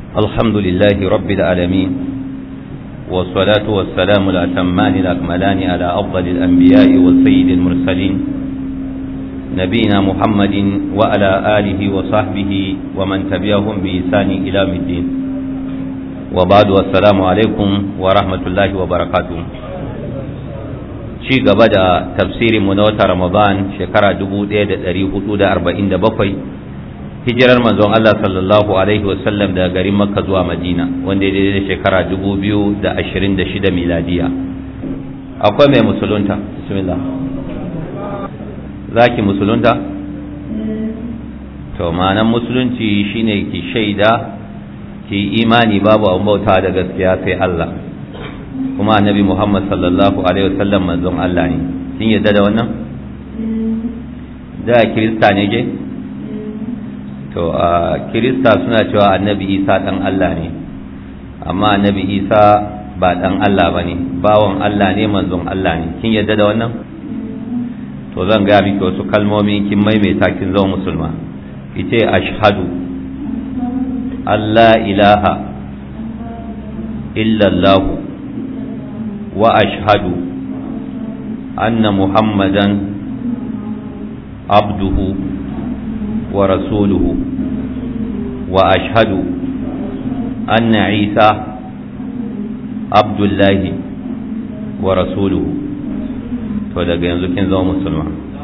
الحمد لله رب العالمين والصلاة والسلام الأتمان الأكملان على أفضل الأنبياء والسيد المرسلين نبينا محمد وعلى آله وصحبه ومن تبعهم بإحسان إلى الدين وبعد والسلام عليكم ورحمة الله وبركاته ci gaba da tafsirin mu na wata Ramadan shekara 1447 hijirar manzon Allah sallallahu alaihi wasallam daga garin Makka zuwa Madina wanda ya daidai da shekara 2026 miladiya akwai mai musulunta bismillah zaki musulunta to ma'anan musulunci shine ki shaida ki imani babu abun bauta da gaskiya sai Allah kuma annabi Muhammad sallallahu alaihi wasallam manzon Allah ne kin yadda da wannan da kirista ne je to a kirista suna cewa annabi Isa dan Allah ne amma annabi Isa ba dan Allah bane bawon Allah ne manzon Allah ne kin yadda da wannan to zan ga miki wasu kalmomi kin maimaita kin zama musulma kice ashhadu Allah ilaha illa Allah وأشهد أن محمدا عبده ورسوله وأشهد أن عيسى عبد الله ورسوله to daga yanzu kin zama musulma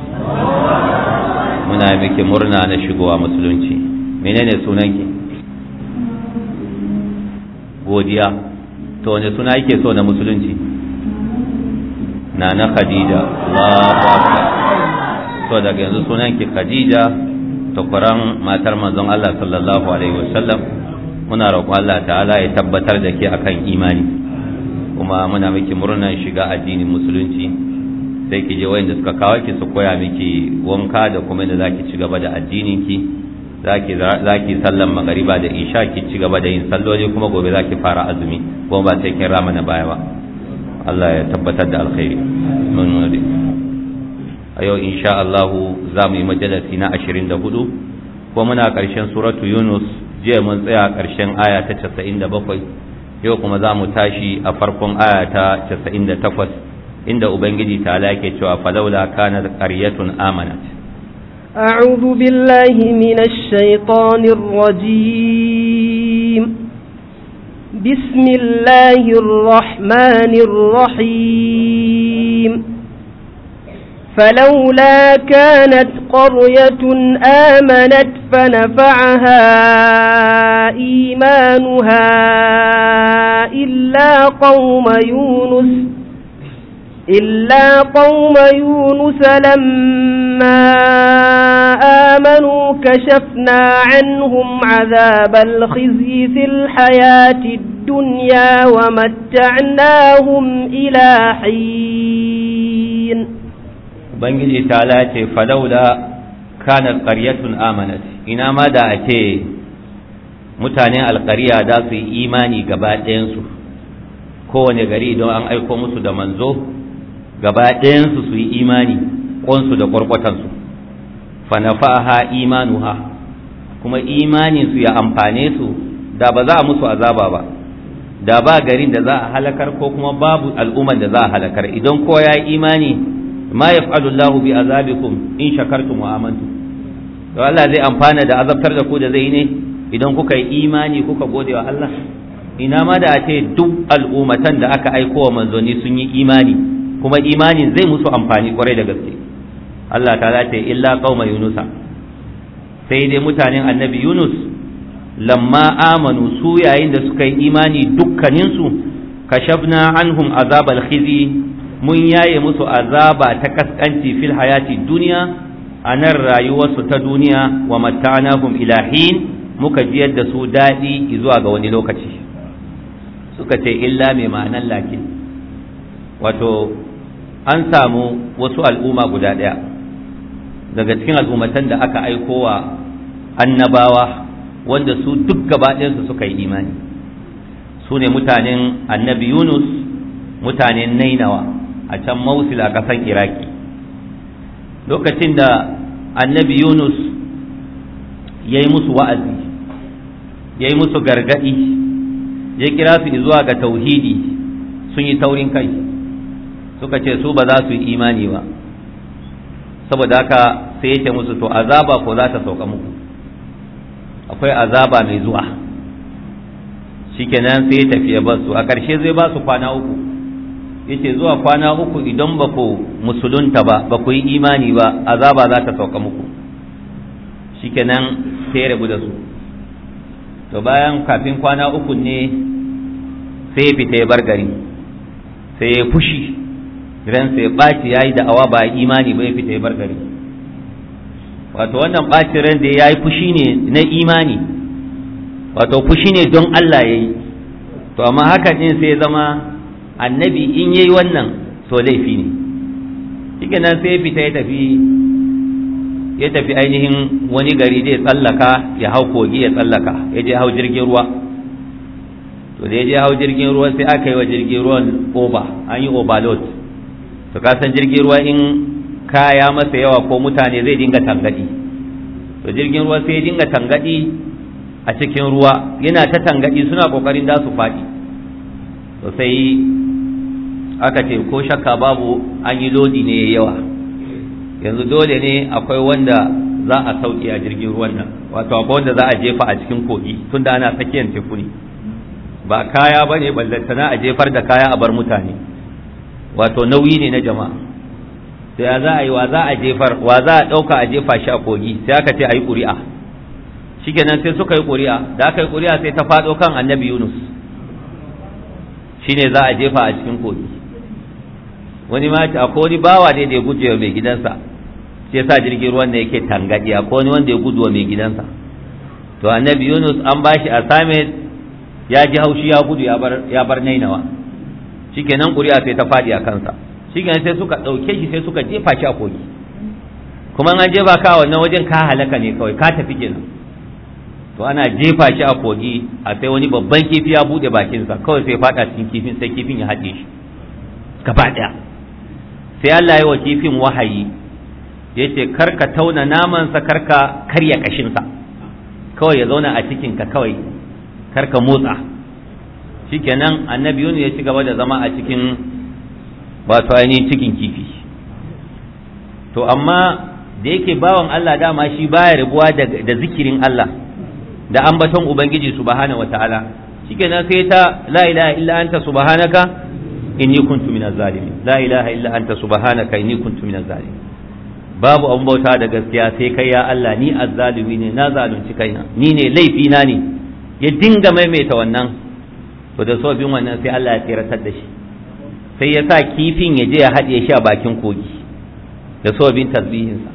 muna miki murna na shigowa musulunci menene sunanki godiya to wani suna yake so na musulunci na na khadija Allahu akbar to daga yanzu sunan ki khadija takwaran matar manzon Allah sallallahu alaihi wasallam muna roƙon Allah ta'ala ya tabbatar da ke akan imani kuma muna miki murnar shiga addinin musulunci sai ki je wayanda suka kawo ki su koya miki wanka da kuma yadda zaki ci gaba da addinin ki zaki zaki sallan magariba da isha ki ci gaba da yin salloli kuma gobe zaki fara azumi kuma ba sai kin rama na baya ba Allah ya tabbatar da alkhairi mun wadi a yau insha Allah za mu yi majalisi na 24 ko muna karshen suratu Yunus jiya mun tsaya karshen aya ta 97 yau kuma za mu tashi a farkon aya ta 98 inda ubangiji ta yake cewa falaula kana qaryatun amanat أعوذ بالله من الشيطان الرجيم بسم الله الرحمن الرحيم فلولا كانت قرية آمنت فنفعها إيمانها إلا قوم يونس إلا قوم يونس لما آمنوا كشفنا عنهم عذاب الخزي في الحياة الدنيا ومتعناهم إلى حين بنجي تعالى فلولا كانت قرية آمنت إنما دا أتي mutanen alƙariya da su yi imani gaba ɗayansu kowane gari don an aiko musu da manzo gaba ɗayansu su yi imani ƙonsu da ƙwarƙwatansu fanafaha imanuha kuma imaninsu ya amfane su da ba za a musu azaba ba da ba garin da za a halakar ko kuma babu al'umman da za a halakar idan ko ya yi imani ma yaf'alu Allahu bi azabikum in shakartum wa amantum to Allah zai amfana da azabtar da ku da zai ne idan kuka yi imani kuka gode wa Allah ina ma da a ce duk al'ummatan da aka aiko wa manzanni sun yi imani kuma imanin zai musu amfani kwarai da gaske Allah ta ce illa qauma yunusa sai dai mutanen annabi yunus lamma amanu su yayin da suka yi imani dukkaninsu kashafna anhum azabal khizi mun yaye musu azaba ta kaskanci fil hayati duniya a nan rayuwarsu ta duniya wa matta'nahum ila hin muka jiyar da su daɗi zuwa ga wani lokaci suka ce illa mai ma'anan lakin wato an samu wasu al'umma guda ɗaya daga cikin al'ummatan da aka aikowa annabawa wanda su duk gabaɗinsu suka yi imani su ne mutanen annabi yunus mutanen nainawa a can mausil a ƙasan iraki lokacin da annabi yunus ya yi musu wa'azi ya yi musu gargaɗi ya kira su zuwa ga tauhidi sun yi taurin kai suka ce su ba za su yi imani ba saboda haka sai ya ce musu to azaba ko za ta sauka muku akwai azaba mai zuwa shikenan sai ya tafi ya basu a ƙarshe zai ba su kwana uku yace zuwa kwana uku idan ba ku musulunta ba ba ku yi imani ba azaba za ta sauka muku shikenan sai ya rabu da su to bayan kafin kwana uku ne sai ya fita ya bar gari sai ya fushi ran sai ɓaci ya yi da'awa ba imani ba ya fita ya bar gari wato wannan ɓacin ran da ya yi fushi ne na imani wato fushi ne don Allah ya yi to amma haka ɗin sai zama annabi in yayi wannan to laifi ne shi nan sai ya fita ya tafi ya tafi ainihin wani gari zai tsallaka ya hau kogi ya tsallaka ya je hau jirgin ruwa to da ya je hau jirgin ruwa sai aka yi wa jirgin ruwan oba an yi overload to ka san jirgin ruwa in kaya masa yawa ko mutane zai dinga tangadi to jirgin ruwa sai ya dinga tangadi a cikin ruwa yana ta tangadi suna kokarin da su faɗi to sai aka ce ko shakka babu an yi lodi ne yawa yanzu dole ne akwai wanda za a sauke a jirgin ruwan nan wato akwai wanda za a jefa a cikin kogi tunda ana tsakiyar teku ne ba kaya ba ne ballantana a jefar da kaya a bar mutane wato nauyi ne na jama'a sai za a yi wa za a jefar wa za a ɗauka a jefa shi a kogi sai aka ce a yi ƙuri'a shikenan sai suka yi ƙuri'a da aka yi ƙuri'a sai ta faɗo kan annabi yunus shine za a jefa a cikin kogi wani ma akwai wani bawa ne da ya guje wa mai gidansa sai sa jirgin ruwan da yake tangadi akwai wani wanda ya gudu wa mai gidansa to annabi yunus an bashi assignment ya ji haushi ya gudu ya bar nainawa shikenan ƙuri'a sai ta faɗi a kansa shikenan sai suka ɗauke shi sai suka jefa shi a kogi kuma an jefa ka wannan wajen ka halaka ne kawai ka tafi kenan to ana jefa shi a kogi a sai wani babban kifi ya buɗe bakinsa kawai sai faɗa cikin kifin sai kifin ya haɗe shi gaba ɗaya sai Allah ya wa kifin wahayi yace karka tauna namansa karka karya kashinsa kawai ya zauna a cikinka kawai karka motsa shikenan annabi yunus ya ci gaba da zama a cikin wato ainihin cikin kifi to amma da yake bawan Allah dama shi baya rabuwa da zikirin Allah da ambaton ubangiji subhanahu wataala shikenan sai ta la ilaha illa anta subhanaka inni kuntu minaz zalimin la ilaha illa anta subhanaka inni kuntu minaz zalimin babu abun bauta da gaskiya sai kai ya Allah ni azzalimi ne na zalunci kaina ni ne laifi na ne ya dinga maimaita wannan to da sobin wannan sai Allah ya tsiratar da shi sai ya sa kifin ya je ya haɗe shi a bakin kogi da sobin tasbihinsa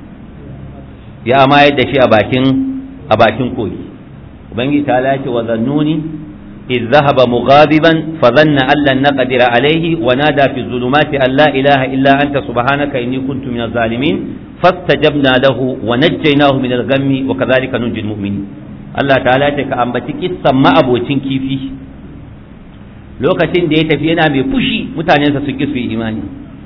ya amayar da shi a bakin a bakin kogi ubangiji ta lace wa zannuni إذ ذهب مغاضبا فظن أن لن نقدر عليه ونادى في الظلمات أن لا إله إلا أنت سبحانك إني كنت من الظالمين فاستجبنا له ونجيناه من الغم وكذلك ننجي المؤمنين الله تعالى تك أمبتك إسمى أبو تنكيفي lokacin da ya tafi yana mai fushi mutanensa su ki su yi imani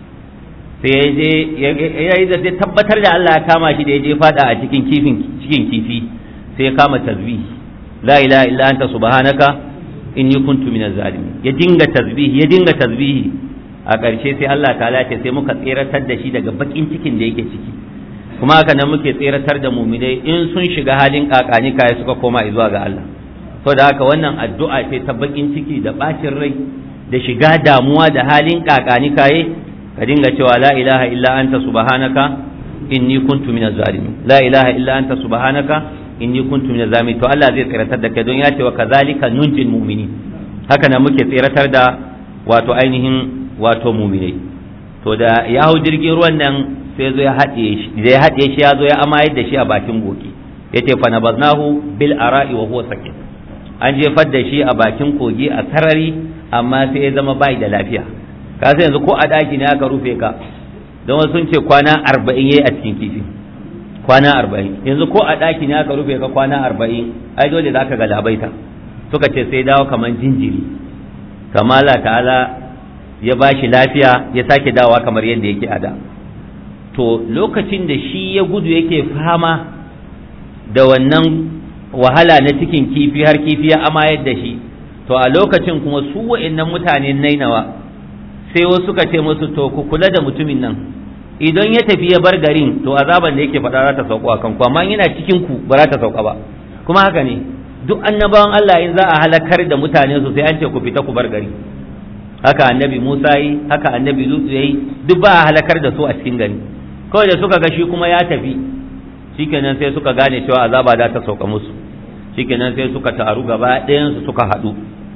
sai ya je ya yi da tabbatar da Allah ya kama shi da ya je fada a cikin kifin cikin kifi sai ya kama tasbih la ilaha illa anta subhanaka inni kuntu minaz zalimin ya dinga tasbih ya dinga tasbih a ƙarshe sai Allah ta'ala ce sai muka tseratar da shi daga bakin cikin da yake ciki kuma haka nan muke tseratar da muminai in sun shiga halin kakani kai suka koma zuwa ga Allah to da haka wannan addu'a ce ta bakin ciki da bacin rai da shiga damuwa da halin kakani kai ka dinga cewa la ilaha illa anta subhanaka inni kuntu minaz zalimin la ilaha illa anta subhanaka inni kuntu minaz zalimin to Allah zai tseratar da kai don ya ce wa kazalika nunjil mu'minin haka nan muke tseratar da wato ainihin wato mu'minai to da ya hau jirgin ruwan nan sai zo ya haɗe shi da ya haɗe shi ya zo ya amayar da shi a bakin goki yace fa nabaznahu bil ara'i wa huwa sakin an jefar da shi a bakin kogi a sarari amma sai ya zama bai da lafiya ka sai yanzu ko a daki ne aka rufe ka don wasu sun ce kwana arba'in yayi a cikin kifi kwana arba'in yanzu ko a daki ne aka rufe ka kwana arba'in ai dole za ka galabaita suka ce sai dawo kamar jinjiri kamala ta'ala ya ba shi lafiya ya sake dawowa kamar yadda yake a da to lokacin da shi ya gudu yake fama da wannan wahala na cikin kifi har kifi ya amayar da shi to a lokacin kuma su wa'annan mutanen nainawa sai wasu suka ce musu to ku kula da mutumin nan idan ya tafi ya bar garin to azaban da yake faɗa za ta sauko a kanku amma yana cikin ku ba za ta sauka ba kuma haka ne duk annabawan Allah in za a halakar da mutane su sai an ce ku fita ku bar gari haka annabi Musa yi haka annabi Lutu yayi duk ba a halakar da su a cikin gari kawai da suka ga shi kuma ya tafi shikenan sai suka gane cewa azaba za ta sauka musu shikenan sai suka taru gaba ɗayan su suka haɗu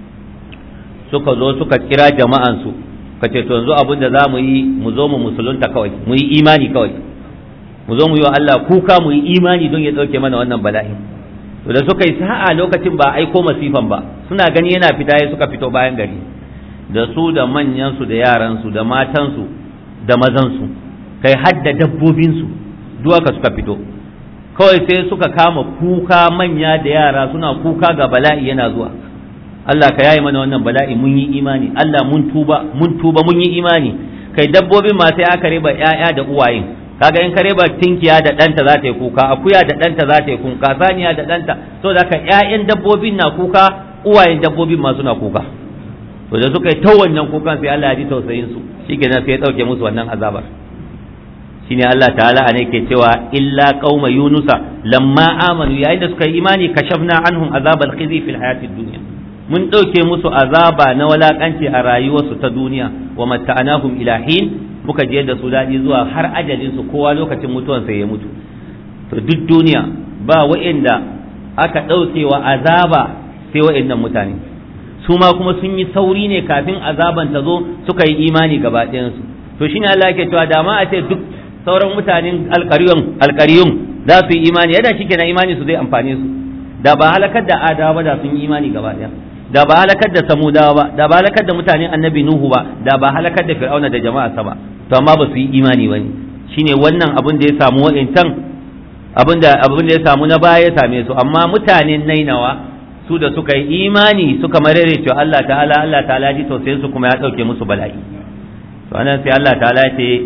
suka zo suka kira jama'an su ka ce to yanzu abin da za mu yi mu zo mu musulunta kawai mu yi imani kawai mu zo mu yi wa Allah kuka mu yi imani don ya ɗauke mana wannan bala'i to da suka yi sa'a lokacin ba aiko masifan ba suna gani yana fita ya suka fito bayan gari da su da manyan su da yaran su da matan su da mazan su kai hadda dabbobin su duwaka suka fito kawai sai suka kama kuka manya da yara suna kuka ga bala'i yana zuwa Allah ka yayi mana wannan bala'i mun yi imani Allah mun tuba mun tuba mun yi imani kai dabbobin ma sai aka riba ƴaƴa da uwaye kaga in ka riba tinkiya da ɗanta za ta yi kuka akuya da ɗanta za ta yi kuka saniya da ɗanta so da ka ƴaƴan dabbobin na kuka uwayen dabbobin ma suna kuka to da suka yi ta wannan kukan sai Allah ya ji tausayin su shikenan sai ya dauke musu wannan azabar shine Allah ta'ala ne ke cewa illa qauma yunusa lamma amanu yayin da suka yi imani kashafna anhum azabal khizi fil hayatid dunya mun ɗauke musu azaba na walakanci a rayuwarsu ta duniya wa matta'anahum ila hin muka je da su daɗi zuwa har ajalin su kowa lokacin mutuwansa ya mutu to duk duniya ba wa'inda aka ɗauke wa azaba sai wa'innan mutane su ma kuma sun yi sauri ne kafin azaban ta zo suka yi imani gaba ɗayansu to shine Allah yake cewa da ma a ce duk sauran mutanen alƙaryun alƙaryun za su yi imani yadda shi kenan imani su zai amfane su da ba halakar da adawa ba da sun yi imani gaba ɗaya da ba halakar da samudawa ba da ba halakar da mutanen annabi nuhu ba da ba halakar da fir'auna da jama'arsa ba to amma ba su yi imani ba ne shine wannan abin da ya samu wa'incan abin da abin da ya samu na baya ya same su amma mutanen nainawa su da suka yi imani suka marere cewa Allah ta'ala Allah ta'ala ji tausayin su kuma ya dauke musu bala'i to anan sai Allah ta'ala ya ce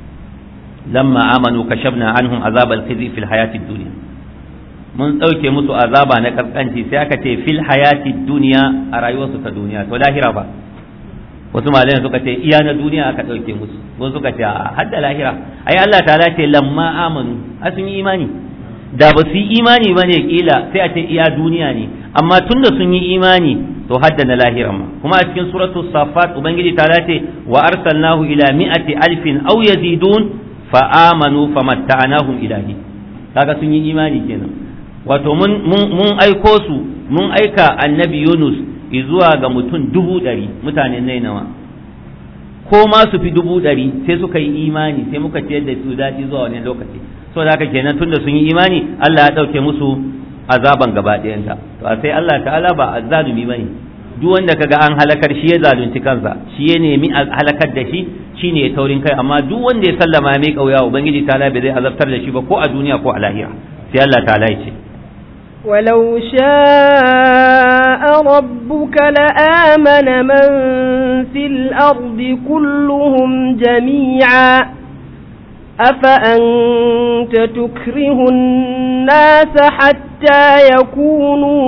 lamma amanu kashafna anhum azabal khizi fil hayatid dunya mun ɗauke musu azaba na kaskanci sai aka ce fil hayati duniya a rayuwarsu ta duniya to lahira ba wasu malayan suka ce iya na duniya aka ɗauke musu wasu suka ce a hadda lahira ai Allah ta ce lamma amanu a sun yi imani da ba su yi imani ba ne kila sai a ce iya duniya ne amma tunda sun yi imani to hadda na lahira ma kuma a cikin suratul safat ubangiji ta ce wa arsalnahu ila mi'ati alfin aw yazidun fa amanu famatta'nahum ilahi kaga sun yi imani kenan wato mun mun aiko su mun aika annabi Yunus zuwa ga mutum dubu ɗari mutanen nainawa ko ma su fi dubu ɗari sai suka yi imani sai muka ciyar da su daɗi zuwa wani lokaci so da haka kenan tunda sun yi imani Allah ya ɗauke musu azaban gaba ɗayanta to a sai Allah ta'ala ba azzalumi bane duk wanda kaga an halakar shi ya zalunci kansa shi ya nemi halakar da shi shine ya taurin kai amma duk wanda ya sallama mai kauya ubangiji ta'ala bai zai azabtar da shi ba ko a duniya ko a lahira sai Allah ta'ala ya ce ولو شاء ربك لآمن من في الأرض كلهم جميعا أفأنت تكره الناس حتى يكونوا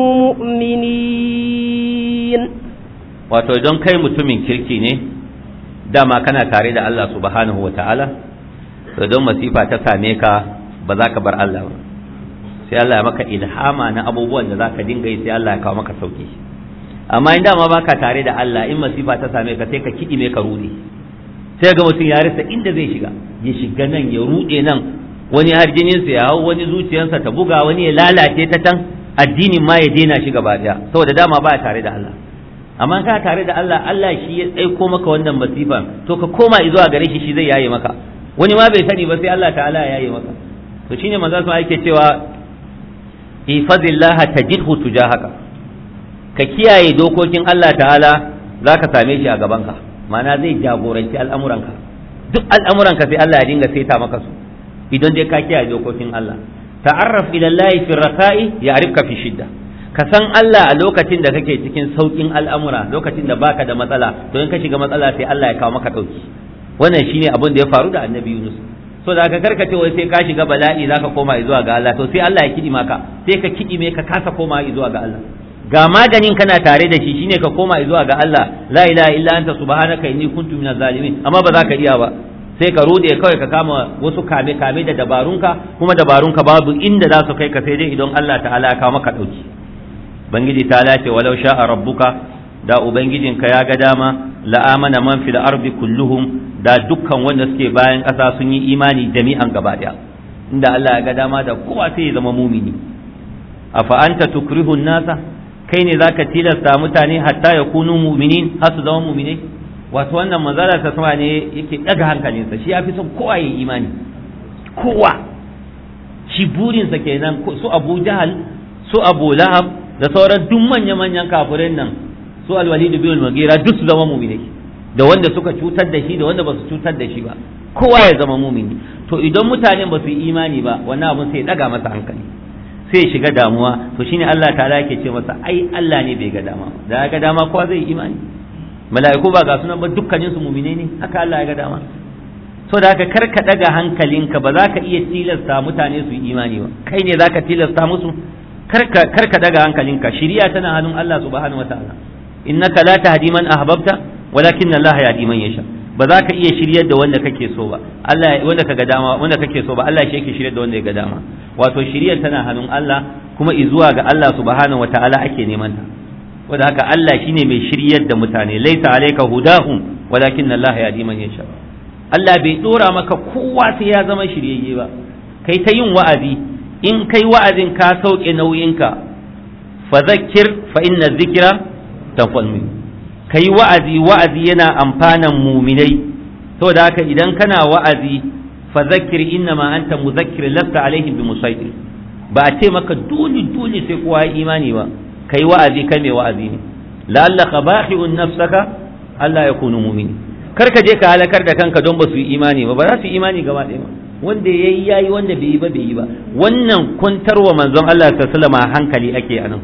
مؤمنين wato don kai mutumin kirki ne dama kana tare da Allah subhanahu wa ta'ala to don masifa ta same ka ba za ka bar Allah ba sai Allah ya maka ilhama na abubuwan da zaka dinga yi sai Allah ya kawo maka sauki amma in dama baka tare da Allah in masifa ta same ka sai ka kidi me ka rude sai ga mutum ya rasa inda zai shiga ya shiga nan ya rude nan wani har jininsa ya hau wani zuciyarsa ta buga wani ya lalace ta can addinin ma ya daina shi gaba daya saboda dama ba tare da Allah amma ka tare da Allah Allah shi ya tsaiko maka wannan masifa to ka koma zuwa gare shi shi zai yaye maka wani ma bai sani ba sai Allah ta'ala ya yaye maka to shine manzo sun ake cewa ifadillah tajidhu tujahaka ka kiyaye dokokin Allah ta'ala zaka same shi a gabanka ma'ana zai jagoranci al'amuranka duk al'amuranka sai Allah ya dinga saita maka su idan dai ka kiyaye dokokin Allah ta'arraf ila Allah fi raka'i ya'rifka fi shidda ka san Allah a lokacin da kake cikin saukin al'amura lokacin da baka da matsala to in ka shiga matsala sai Allah ya kawo maka dauki wannan shine abin da ya faru da Annabi Yunus so da ka karkace wai sai ka shiga bala'i zaka koma zuwa ga Allah to sai Allah ya kidi maka sai ka kidi me ka kasa koma zuwa ga Allah ga maganin kana tare da shi shine ka koma zuwa ga Allah la ilaha illa anta subhanaka inni kuntu minaz zalimin amma ba za ka iya ba sai ka rude kawai ka kama wasu kame kame da dabarunka kuma dabarunka babu inda za su kai ka sai dai idan Allah ta'ala ya kawo maka dauki bangiji ta lace walau sha'a rabbuka da ubangijinka ya ga dama la'amana man fil ardi kulluhum da dukkan wanda suke bayan ƙasa sun yi imani jami'an gaba daya inda Allah ya ga dama da kowa sai ya zama mumini afa anta tukrihu nasa kai ne zaka tilasta mutane hatta ya kunu mu'minin har su zama mu'minai wato wannan manzala ta sama ne yake daga hankalinsa shi yafi son kowa ya imani kowa shi burinsa kenan su Abu Jahal su Abu Lahab da sauran duk manya-manyan kafirai nan su Al-Walid bin Al-Mughira duk su zama mu'minai da wanda suka cutar da shi da wanda ba su cutar da shi ba kowa ya zama mumini to idan mutanen ba su yi imani ba wannan abun sai ya daga masa hankali sai ya shiga damuwa to shine Allah ta'ala yake ce masa ai Allah ne bai ga dama da ya ga dama kowa zai yi imani mala'iku ba ga sunan ba dukkanin su mumine ne haka Allah ya ga dama so da haka kar ka daga hankalinka ba za ka iya tilasta mutane su yi imani ba kai ne za ka tilasta musu kar ka daga hankalinka shiriya tana hannun Allah subhanahu wataala innaka la tahdi man ahbabta walakin Allah yahdi man yasha ba za ka iya shiryar da wanda kake so ba Allah wanda kaga dama wanda kake so ba Allah shi yake shiryar da wanda ya ga dama wato shiryar tana hannun Allah kuma izuwa ga Allah subhanahu wataala ake neman ta wanda haka Allah shine mai shiryar da mutane laisa alayka hudahum walakin Allah yahdi man yasha Allah bai dora maka kowa sai ya zama shiryayye ba kai ta yin wa'azi in kai wa'azin ka sauke nauyinka fa zakkir fa inna dhikra tanfa'ul mu'min kai wa'azi wa'azi yana amfanan muminai saboda haka idan kana wa'azi fa zakkir inna ma anta muzakkir lasta alaihim bi musaitir ba a ce maka dole dole sai kowa imani ba kai wa'azi kai mai wa'azi ne la'allaka bahi'un nafsaka Allah ya kunu mumini kar ka je ka halakar da kanka don ba su yi imani ba ba za su yi imani gaba ɗaya ba wanda yayi yayi wanda bai yi ba bai yi ba wannan kuntarwa manzon Allah sallallahu alaihi wasallam hankali ake anan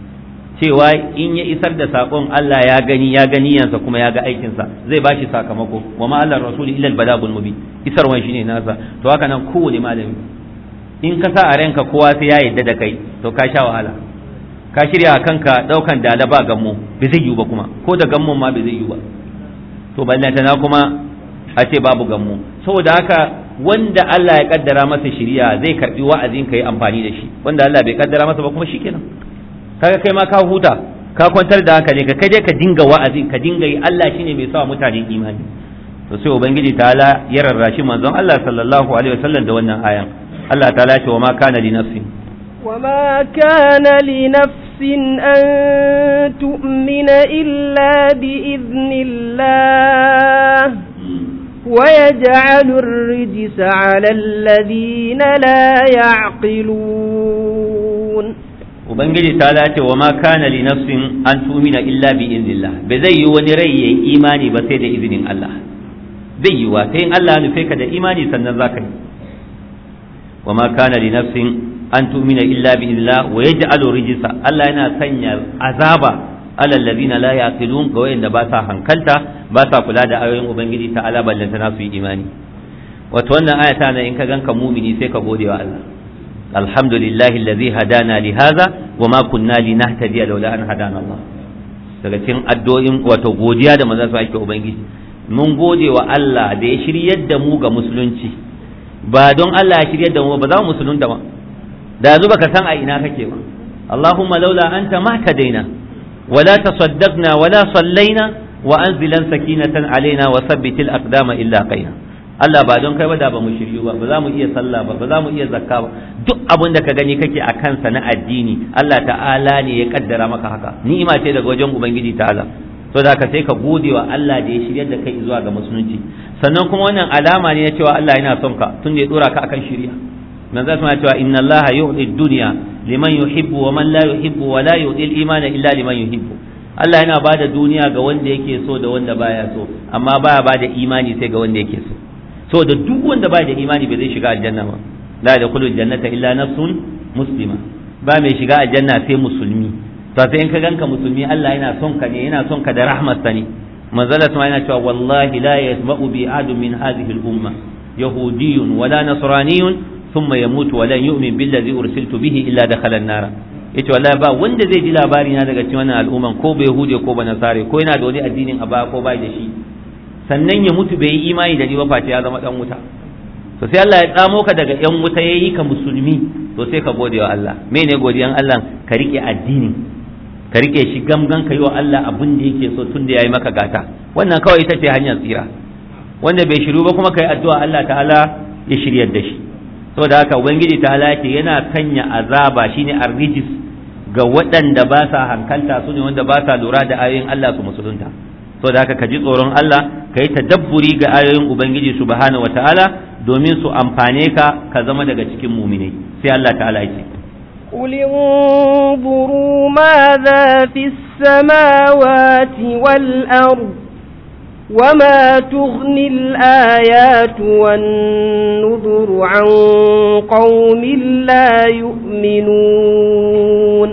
cewa in ya isar da sakon Allah ya gani ya gani yansa kuma ya ga aikinsa zai bashi sakamako wa ma Allah rasuli illa al-balagul mubin isarwan shine nasa to haka nan kowane malami in ka sa a ranka kowa sai ya yadda da kai to ka sha wahala ka shirya kanka daukan dala ba gammo bai zai yiwu ba kuma ko da gammon ma bai zai yiwu ba to ballanta na kuma a ce babu gammo saboda haka wanda Allah ya kaddara masa shiriya zai karbi wa'azin ka yi amfani da shi wanda Allah bai kaddara masa ba kuma shikenan kaga kai ma ka huta ka kwantar da hankali ka kaje ka dinga wa'azin ka dinga yi Allah shine mai sa mutane imani to sai ubangiji ta'ala ya rarrashi manzon Allah sallallahu alaihi wasallam da wannan ayan Allah ta'ala ce wa ma kana li nafsin wa ma kana li nafsin an tu'mina illa bi idnillah ويجعل الرجس على الذين لا يعقلون ubangiji ta lace wa ma kana li nafsin an tumina illa bi iznillah bai zai yi wani rai yayi imani ba sai da izinin Allah zai yi wa sai in Allah ya nufe ka da imani sannan zaka yi wa ma kana li nafsin an tumina illa bi iznillah wa yaj'alu rijsa Allah yana sanya azaba ala alladhina la yaqilun ga wayanda ba sa hankalta ba sa kula da ayoyin ubangiji ta ala ballanta na su yi imani wato wannan aya ta in ka ganka mumini sai ka gode wa Allah alhamdulillahi allazi hadana li hadha wa ma kunna linahtadiya laula an hadana Allah daga cikin addu'o'in wato godiya da manzon sa ake ubangiji mun gode wa Allah da ya shiryar da mu ga musulunci ba don Allah ya shiryar da mu ba za mu musulunta ba da yanzu baka san a ina kake ba Allahumma laula anta ma tadaina wala tasaddaqna wala sallaina wa anzilan sakinatan alaina wa sabbitil aqdama illa qaina Allah ba don kai ba da ba mu shiryu ba ba za mu iya sallah ba ba za mu iya zakka ba duk abin da ka gani kake a kansa na addini Allah ta'ala ne ya kaddara maka haka ni'ima ce daga wajen ubangiji ta'ala to da ka sai ka gode wa Allah da ya shiryar da kai zuwa ga musulunci sannan kuma wannan alama ne na cewa Allah yana son ka tun da ya dora ka akan shiriya man zai ma cewa inna Allah yu'ti dunya liman yuhibbu wa man la yuhibbu wa la yu'ti al-imana illa liman yuhibbu Allah yana bada duniya ga wanda yake so da wanda baya so amma baya bada imani sai ga wanda yake so so da duk wanda baya da imani bai zai shiga aljanna ba la yadkhulu jannata illa nafsun muslima ba mai shiga aljanna sai musulmi to sai in ka ganka musulmi Allah yana son ka ne yana son ka da rahmatsa ne manzala sama yana cewa wallahi la yasma'u bi adu min hadhihi al-umma yahudiyyun wala nasraniyyun thumma yamutu wa lan yu'min billazi ursiltu bihi illa dakhala an-nar yace wallahi ba wanda zai ji labari na daga cikin wannan al'umman ko ba yahudi ko ba nasare ko yana da wani addinin a baya ko bai da shi sannan ya mutu bai yi imani da ni ba face ya zama dan wuta to sai Allah ya tsamo ka daga yan wuta yayi ka musulmi to sai ka gode wa Allah mene godiyan Allah ka rike addini ka rike shi gamgan ka yi wa Allah abin da yake so tun da yayi maka gata wannan kawai ita ce hanyar tsira wanda bai shiru ba kuma kai addu'a Allah ta'ala ya shiryar da shi saboda haka ubangiji ta'ala yake yana sanya azaba shine arrijis ga waɗanda ba sa hankalta su ne wanda ba sa lura da ayoyin Allah su musulunta saboda haka ka ji tsoron Allah ka yi tadabburi ga ayoyin ubangiji subhanahu wataala domin su amfane ka ka zama daga cikin muminai sai Allah ta'ala yake قل انظروا ماذا في السماوات والأرض وما تغني الآيات والنذر عن قوم لا يؤمنون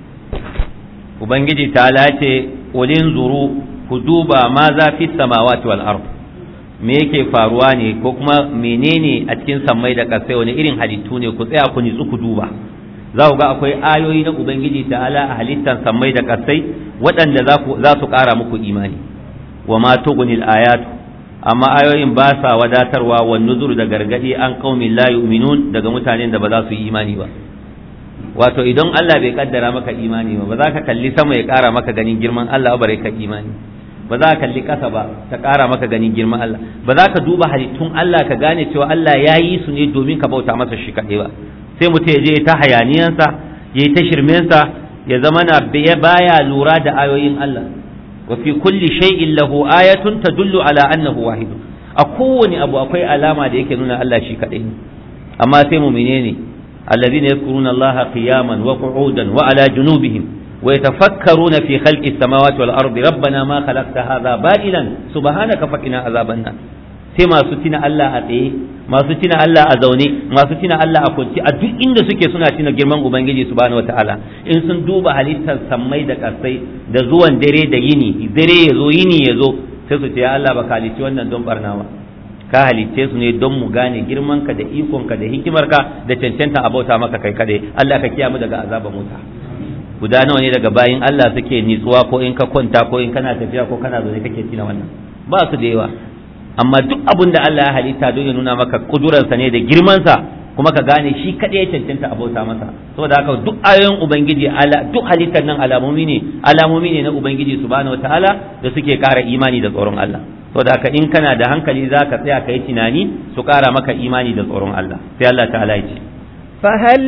Ubangiji ta lace ulin zuru ku duba ma za fi samawati wal ard me yake faruwa ne ko kuma menene a cikin sammai da ƙasai wani irin halittu ne ku tsaya ku nitsu ku duba za ku ga akwai ayoyi na ubangiji ta'ala a halittar sammai da ƙasai waɗanda za su ƙara muku imani wa ma tughnil ayatu amma ayoyin ba sa wadatarwa wa nuzur da gargadi an qaumin la yu'minun daga mutanen da ba za su yi imani ba wato idan Allah bai kaddara maka imani ba ba za ka kalli sama ya ƙara maka ganin girman Allah ba ka imani ba za ka kalli ƙasa ba ta ƙara maka ganin girman Allah ba za ka duba halittun Allah ka gane cewa Allah ya yi su ne domin ka bauta masa shi kaɗai ba sai mutum ya je ta hayaniyansa ya yi ta shirmensa ya zama na baya lura da ayoyin Allah wa fi kulli shay'in lahu ayatun tadullu ala annahu wahid a kowane abu akwai alama da yake nuna Allah shi kaɗai ne amma sai mu menene الذين يذكرون الله قياما وقعودا وعلى جنوبهم ويتفكرون في خلق السماوات والأرض ربنا ما خلقت هذا باطلا سبحانك فقنا عذاب النار sai masu tina Allah a tsaye masu tina Allah a zaune masu tina Allah a kwanci a duk inda suke suna tina girman ubangiji subhanahu wataala in sun duba halittar sammai da kasai da zuwan dare da yini dare ya zo yini ya zo sai su ce ya Allah baka halicci wannan don barnawa ka halicce su ne don mu gane girmanka da ikonka da hikimarka da cancanta a bauta maka kai kadai Allah ka kiyamu daga azaban wuta guda nawa ne daga bayin Allah suke nitsuwa ko in ka kwanta ko in kana tafiya ko kana zaune kake tina wannan ba su da yawa amma duk abin da Allah ya halitta don ya nuna maka kudurarsa ne da girmansa kuma ka gane shi kadai ya cancanta a bauta masa saboda haka duk ayoyin ubangiji duk halittar nan alamomi ne alamomi ne na ubangiji subhanahu wataala da suke kara imani da tsoron Allah saboda haka in kana da hankali za ka tsaya ka yi tunani su ƙara maka imani da tsoron Allah sai Allah ta'ala ya ce فهل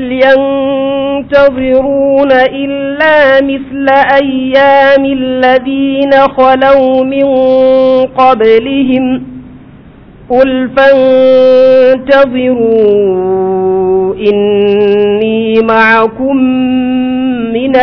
ينتظرون إلا مثل أيام الذين خلوا من قبلهم قل فانتظروا إني معكم من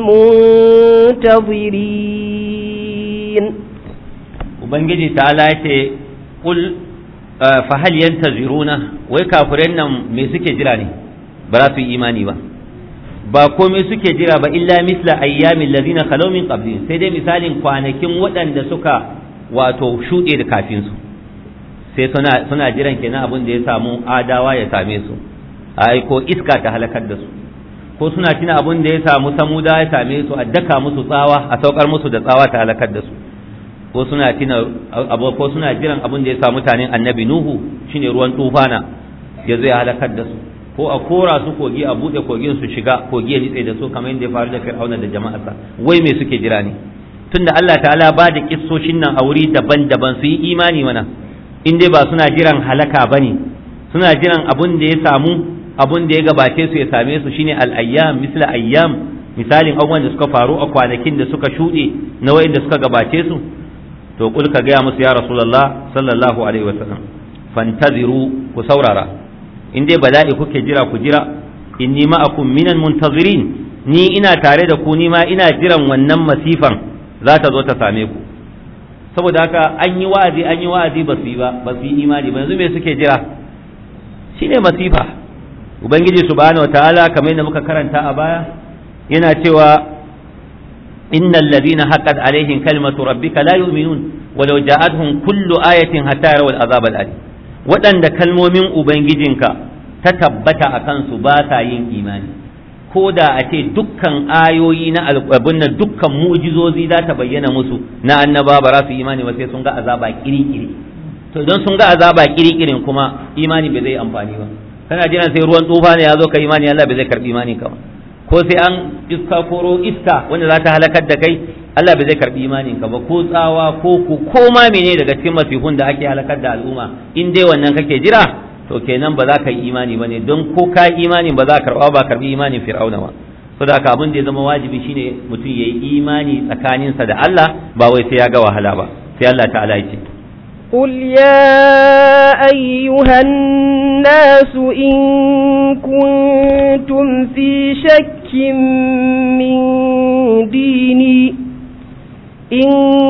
المنتظرين ubangiji ta ce kul fa hal yantaziruna wai kafiran nan me suke jira ne ba za su yi imani ba ba komai suke jira ba illa misla ayyamin ladina khalaw min qablihim sai dai misalin kwanakin waɗanda suka wato shuɗe da kafin su sai suna suna jiran kenan abin da ya samu adawa ya same su ai ko iska ta halakar da su ko suna tuna abin da ya samu samuda ya same su a daka musu tsawa a saukar musu da tsawa ta halakar da su ko suna tina abu ko suna jiran abin da ya sa mutanen annabi nuhu shine ruwan tufana ya zai halakar da su ko a kora su kogi a bude kogin su shiga kogi ya nitse da su kamar yadda ya faru da fir'auna da jama'arsa wai me suke jira ne tunda Allah ta'ala ba da kissoshin nan a wuri daban-daban su yi imani mana in dai ba suna jiran halaka bane suna jiran abin da ya samu abin da ya gabace su ya same su shine al-ayyam misla ayyam misalin abubuwan da suka faru a kwanakin da suka shuɗe na wayin da suka gabace su to kul ka gaya musu ya rasulullah sallallahu alaihi wasallam fantaziru ku saurara in dai bala'i kuke jira ku jira inni ma'akum minan muntazirin ni ina tare da ku ni ma ina jiran wannan masifan za ta zo ta same ku saboda haka an yi wa'azi an yi wa'azi ba su yi ba ba su yi imani ba yanzu me suke jira shine masifa ubangiji subhanahu wataala kamar yadda muka karanta a baya yana cewa إن الذين حقت عليهم كلمة ربك لا يؤمنون ولو جاءتهم كل آية حتى يروا العذاب الأليم waɗanda kalmomin ubangijinka ta tabbata a kansu ba sa yin imani ko da a ce dukkan ayoyi na abin nan dukkan mu'jizozi za ta bayyana musu na annaba ba za su imani ba sai sun ga azaba kiri-kiri to idan sun ga azaba kiri-kirin kuma imani bai zai amfani ba kana jiran sai ruwan tsufa ne ya zo ka imani Allah bai zai karbi imani ka ba ko sai an iska koro iska wanda za ta halakar da kai Allah bai zai karbi imanin ka ba ko tsawa ko ku ko ma mene daga cikin masifun da ake halakar da al'umma in dai wannan kake jira to kenan ba za ka yi imani ba ne don ko ka imanin ba za ka karba ba karbi imanin fir'auna ba saboda haka abin da ya zama wajibi shine mutum ya yi imani tsakaninsa da Allah ba wai sai ya ga wahala ba sai Allah ta'ala ya ce قل يا أيها الناس إن كنتم في شك من ديني إن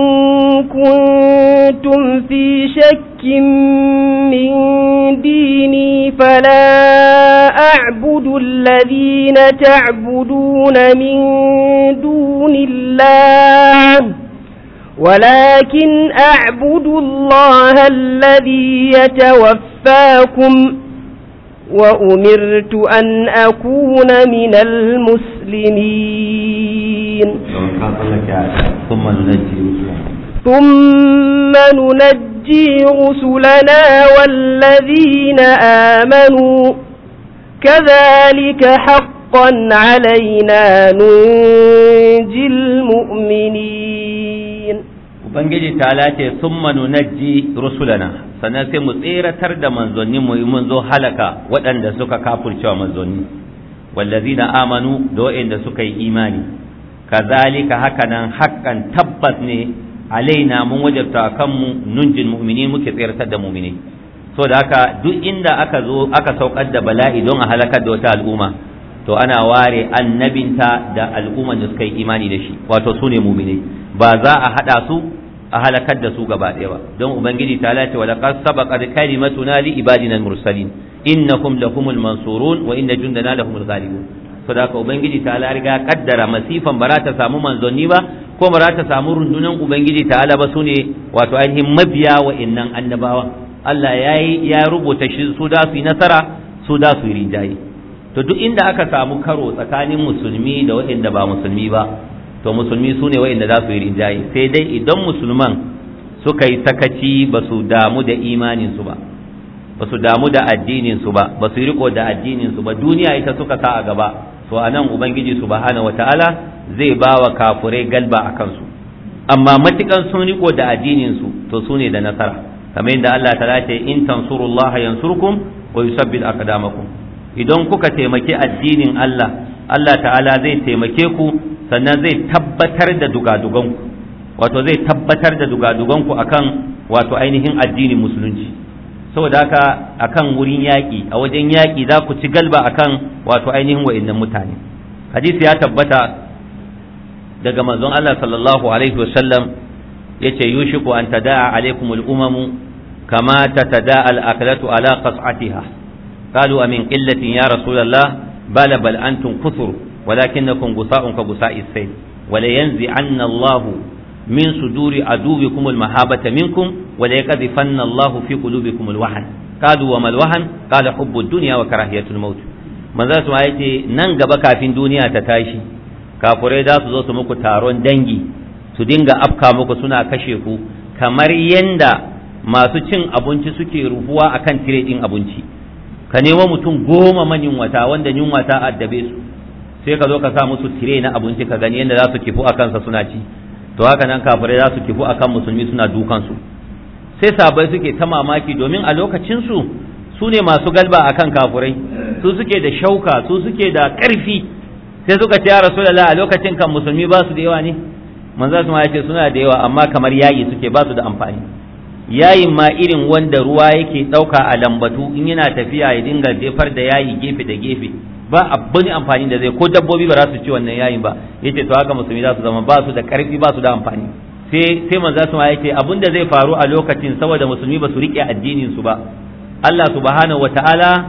كنتم في شك من ديني فلا أعبد الذين تعبدون من دون الله ولكن أعبد الله الذي يتوفاكم وأمرت أن أكون من المسلمين ثم ننجي ثم ننجي رسلنا والذين آمنوا كذلك حقا علينا ننجي المؤمنين ubangiji ta lace sun manunajji rusulana sannan sai mu tseratar da manzanni mu mun zo halaka waɗanda suka kafurcewa manzanni wallazina amanu da waɗanda suka yi imani kazalika hakanan haƙƙan tabbas ne alaina mun wajabta kanmu nunjin mu'mini muke tseratar da mu'mini so da haka duk inda aka zo aka saukar da bala'i don a halakar da wata al'umma to ana ware annabinta da al'umman da suka yi imani da shi wato su ne mu'mini ba za a haɗa su a halakar da su gaba ɗaya ba don ubangiji ta lace wa laqad sabaqat kalimatuna li ibadina al-mursalin innakum lahumul mansurun wa inna jundana lahumul ghalibun saboda ubangiji ta la riga kaddara masifan ba ta samu manzanni ba ko ba ta samu rundunan ubangiji ta ala ba sune wato ainihin mabiya wa innan annabawa Allah yayi ya rubuta shi su da su yi nasara su da su yi rinjaye to duk inda aka samu karo tsakanin musulmi da waɗanda ba musulmi ba to musulmi su ne wa'inda za su yi rinjaye sai dai idan musulman suka yi sakaci ba su damu da imaninsu ba ba su damu da addininsu ba ba su yi riko da addininsu ba duniya ita suka sa a gaba to a nan ubangiji subhanahu wataala zai ba wa kafurai galba a kansu amma matukan sun riko da addininsu to su ne da nasara kamar yadda Allah ta ce in tansurullah yansurkum wa yusabbit aqdamakum idan kuka taimaki addinin Allah Allah ta'ala zai taimake ku sannan zai tabbatar da dugaduganku wato zai tabbatar da dugaduganku akan wato ainihin addinin musulunci saboda haka akan wurin yaƙi a wajen yaƙi za ku ci galba akan wato ainihin wa'annan mutane hadisi ya tabbata daga manzon Allah sallallahu alaihi wasallam yace yushiku an tada'a alaikum al-umamu kama tatada'a al-aklatu ala qas'atiha qalu amin qillatin ya rasulullah bala bal antum kuthur ولكنكم غثاء كغثاء السيل ولينزعن الله من صدور عدوكم المهابة منكم وليقذفن الله في قلوبكم الوهن قالوا وما الوهن قال حب الدنيا وكراهية الموت من ذا سمع يتي نن gaba kafin duniya ta tashi kafurai za su zo su muku taron dangi su dinga afka muku suna kashe ku kamar yanda masu cin abinci suke rufuwa akan tire din abinci ka nemo mutum goma manyan wata wanda yunwa ta addabe su sai ka zo ka sa musu tire na abinci ka gani yadda za su kifu a kansa suna ci to haka nan kafirai za su kifu a kan musulmi suna dukansu sai sabai suke ta mamaki domin a lokacinsu su ne masu galba a kan kafirai su suke da shauka su suke da ƙarfi sai suka ce ya rasulallah a lokacin kan musulmi ba su da yawa ne manzo su ma ya ce suna da yawa amma kamar yayi suke ba su da amfani yayin ma irin wanda ruwa yake ɗauka a lambatu in yana tafiya ya dinga jefar da yayi gefe da gefe ba abin amfani da zai ko dabbobi ba za su ci wannan yayin ba yace to haka musulmi za su zama ba su da karfi ba su da amfani sai sai manzo su ma yace abin da zai faru a lokacin saboda musulmi ba su rike addinin su ba Allah subhanahu wataala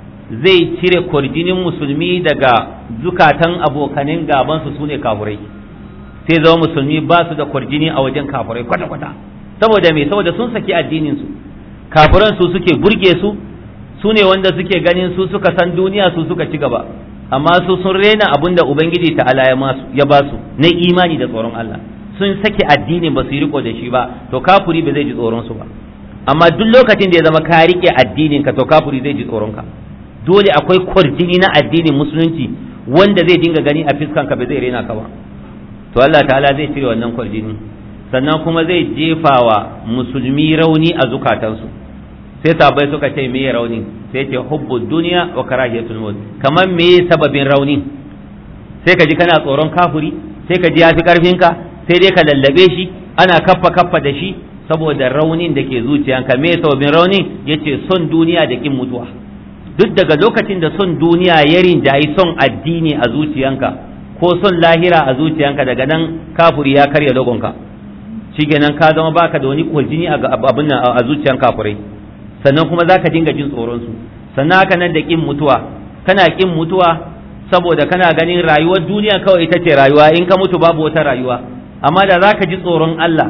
zai cire kwarjinin musulmi daga zukatan abokanin gaban su sune kafurai sai zama musulmi ba su da kwarjini a wajen kafurai kwata kwata saboda me saboda sun saki addinin su kafiran su suke burge su su ne wanda suke ganin su suka san duniya su suka ci gaba amma su sun rena abin da ubangiji ta ala ya ba su na imani da tsoron Allah sun sake addinin ba su yi riko da shi ba to kafuri ba zai ji tsoron su ba amma duk lokacin da ya zama ka rike addinin ka to kafuri zai ji tsoron ka dole akwai kwarjini na addinin musulunci wanda zai dinga gani a fiskan ka ba zai rena ka ba to Allah ta'ala zai cire wannan kwarjini sannan kuma zai jefa wa musulmi rauni a zukatansu sai sabai suka ce me rauni sai ce hubbu duniya wa karahiyatul maut kamar me sababin rauni sai ka ji kana tsoron kafuri sai ka ji yafi karfin ka sai dai ka lallabe shi ana kaffa kaffa da shi saboda raunin da ke zuciyanka me sababin raunin yace son duniya da kin mutuwa duk daga lokacin da son duniya ya rinjayi son addini a zuciyanka ko son lahira a zuciyanka daga nan kafuri ya karya dogonka shikenan ka zama baka da wani kwaljini a abin nan a zuciyan kafurai sannan kuma zaka dinga jin tsoron su sannan haka nan da kin mutuwa kana kin mutuwa saboda kana ganin rayuwar duniya kawai ita ce rayuwa in ka mutu babu wata rayuwa amma da zaka ji tsoron Allah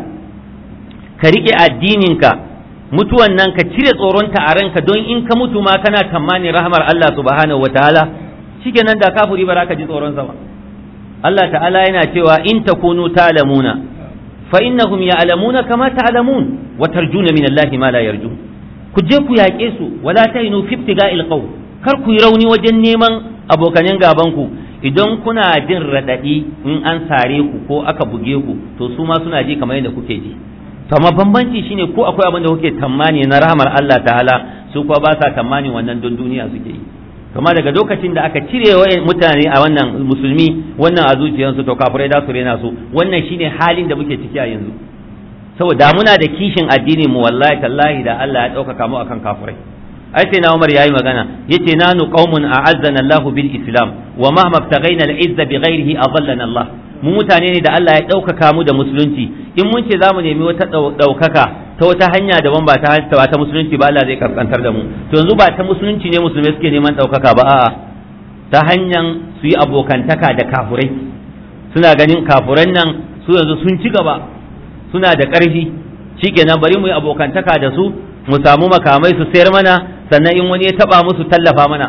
ka rike addininka mutuwan nan ka cire tsoronta a ranka don in ka mutu ma kana tamanin rahmar Allah subhanahu wataala shikenan da kafuri ba za ka ji tsoron sa ba Allah ta'ala yana cewa in takunu talamuna fa innahum ya'lamuna kama ta'lamun wa tarjuna min Allah ma la yarjun ku je ku yaƙe su wala tahinu fi ibtiga'il qaw kar ku yi rauni wajen neman abokanen gaban ku idan kuna jin radadi in an sare ku ko aka buge ku to su ma suna ji kamar yadda kuke ji to amma bambanci shine ko akwai abin da kuke tammani na rahmar Allah ta'ala su kuwa ba sa tammani wannan don duniya suke yi kama daga lokacin da aka cire wa mutane a wannan musulmi wannan a zuciyarsu to kafirai da su rena su wannan shine halin da muke ciki a yanzu saboda muna da kishin addini mu wallahi tallahi da Allah ya ɗaukaka mu akan kafirai ai sai na Umar yayi magana yace nanu qaumun a'azzana Allahu bil Islam wa mahma ibtaghaina al-izza bighairihi adallana Allah mu mutane ne da Allah ya ɗaukaka mu da musulunci in mun ce zamu nemi wata ɗaukaka ta wata hanya daban ba ta ba ta musulunci ba Allah zai kaskantar da mu to yanzu ba ta musulunci ne musulmai suke neman ɗaukaka ba a'a ta hanyar su yi abokantaka da kafurai suna ganin kafuran nan su yanzu sun ci gaba suna da ƙarfi shikenan bari mu yi abokantaka da su mu samu makamai su sayar mana sannan in wani ya taba musu tallafa mana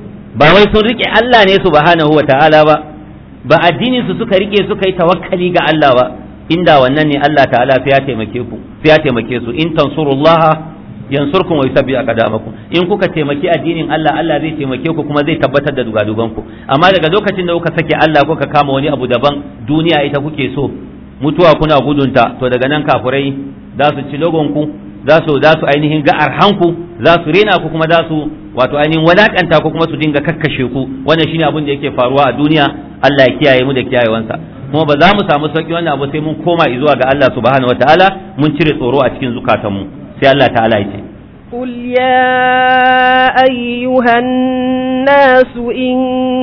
ba wai sun rike Allah ne subhanahu wa ta'ala ba ba addinin su suka rike suka yi tawakkali ga Allah ba inda wannan ne Allah ta'ala sai ya taimake ku sai ya taimake su in tansurullah yansurkum wa yusabbi aqdamakum in kuka taimaki addinin Allah Allah zai taimake ku kuma zai tabbatar da dugadugan ku amma daga lokacin da kuka sake Allah kuka kama wani abu daban duniya ita kuke so mutuwa kuna gudunta to daga nan kafurai za su ci logon ku za su za su ainihin ga arhanku za su rena ku kuma za su wato ainihin walakanta ku kuma su dinga kakkashe ku wannan shine abin da yake faruwa a duniya Allah ya kiyaye mu da kiyayewansa kuma ba za mu samu sauki wannan abu sai mun koma zuwa ga Allah subhanahu wataala mun cire tsoro a cikin zukatanmu sai Allah ta'ala ya ce قل يا أيها الناس إن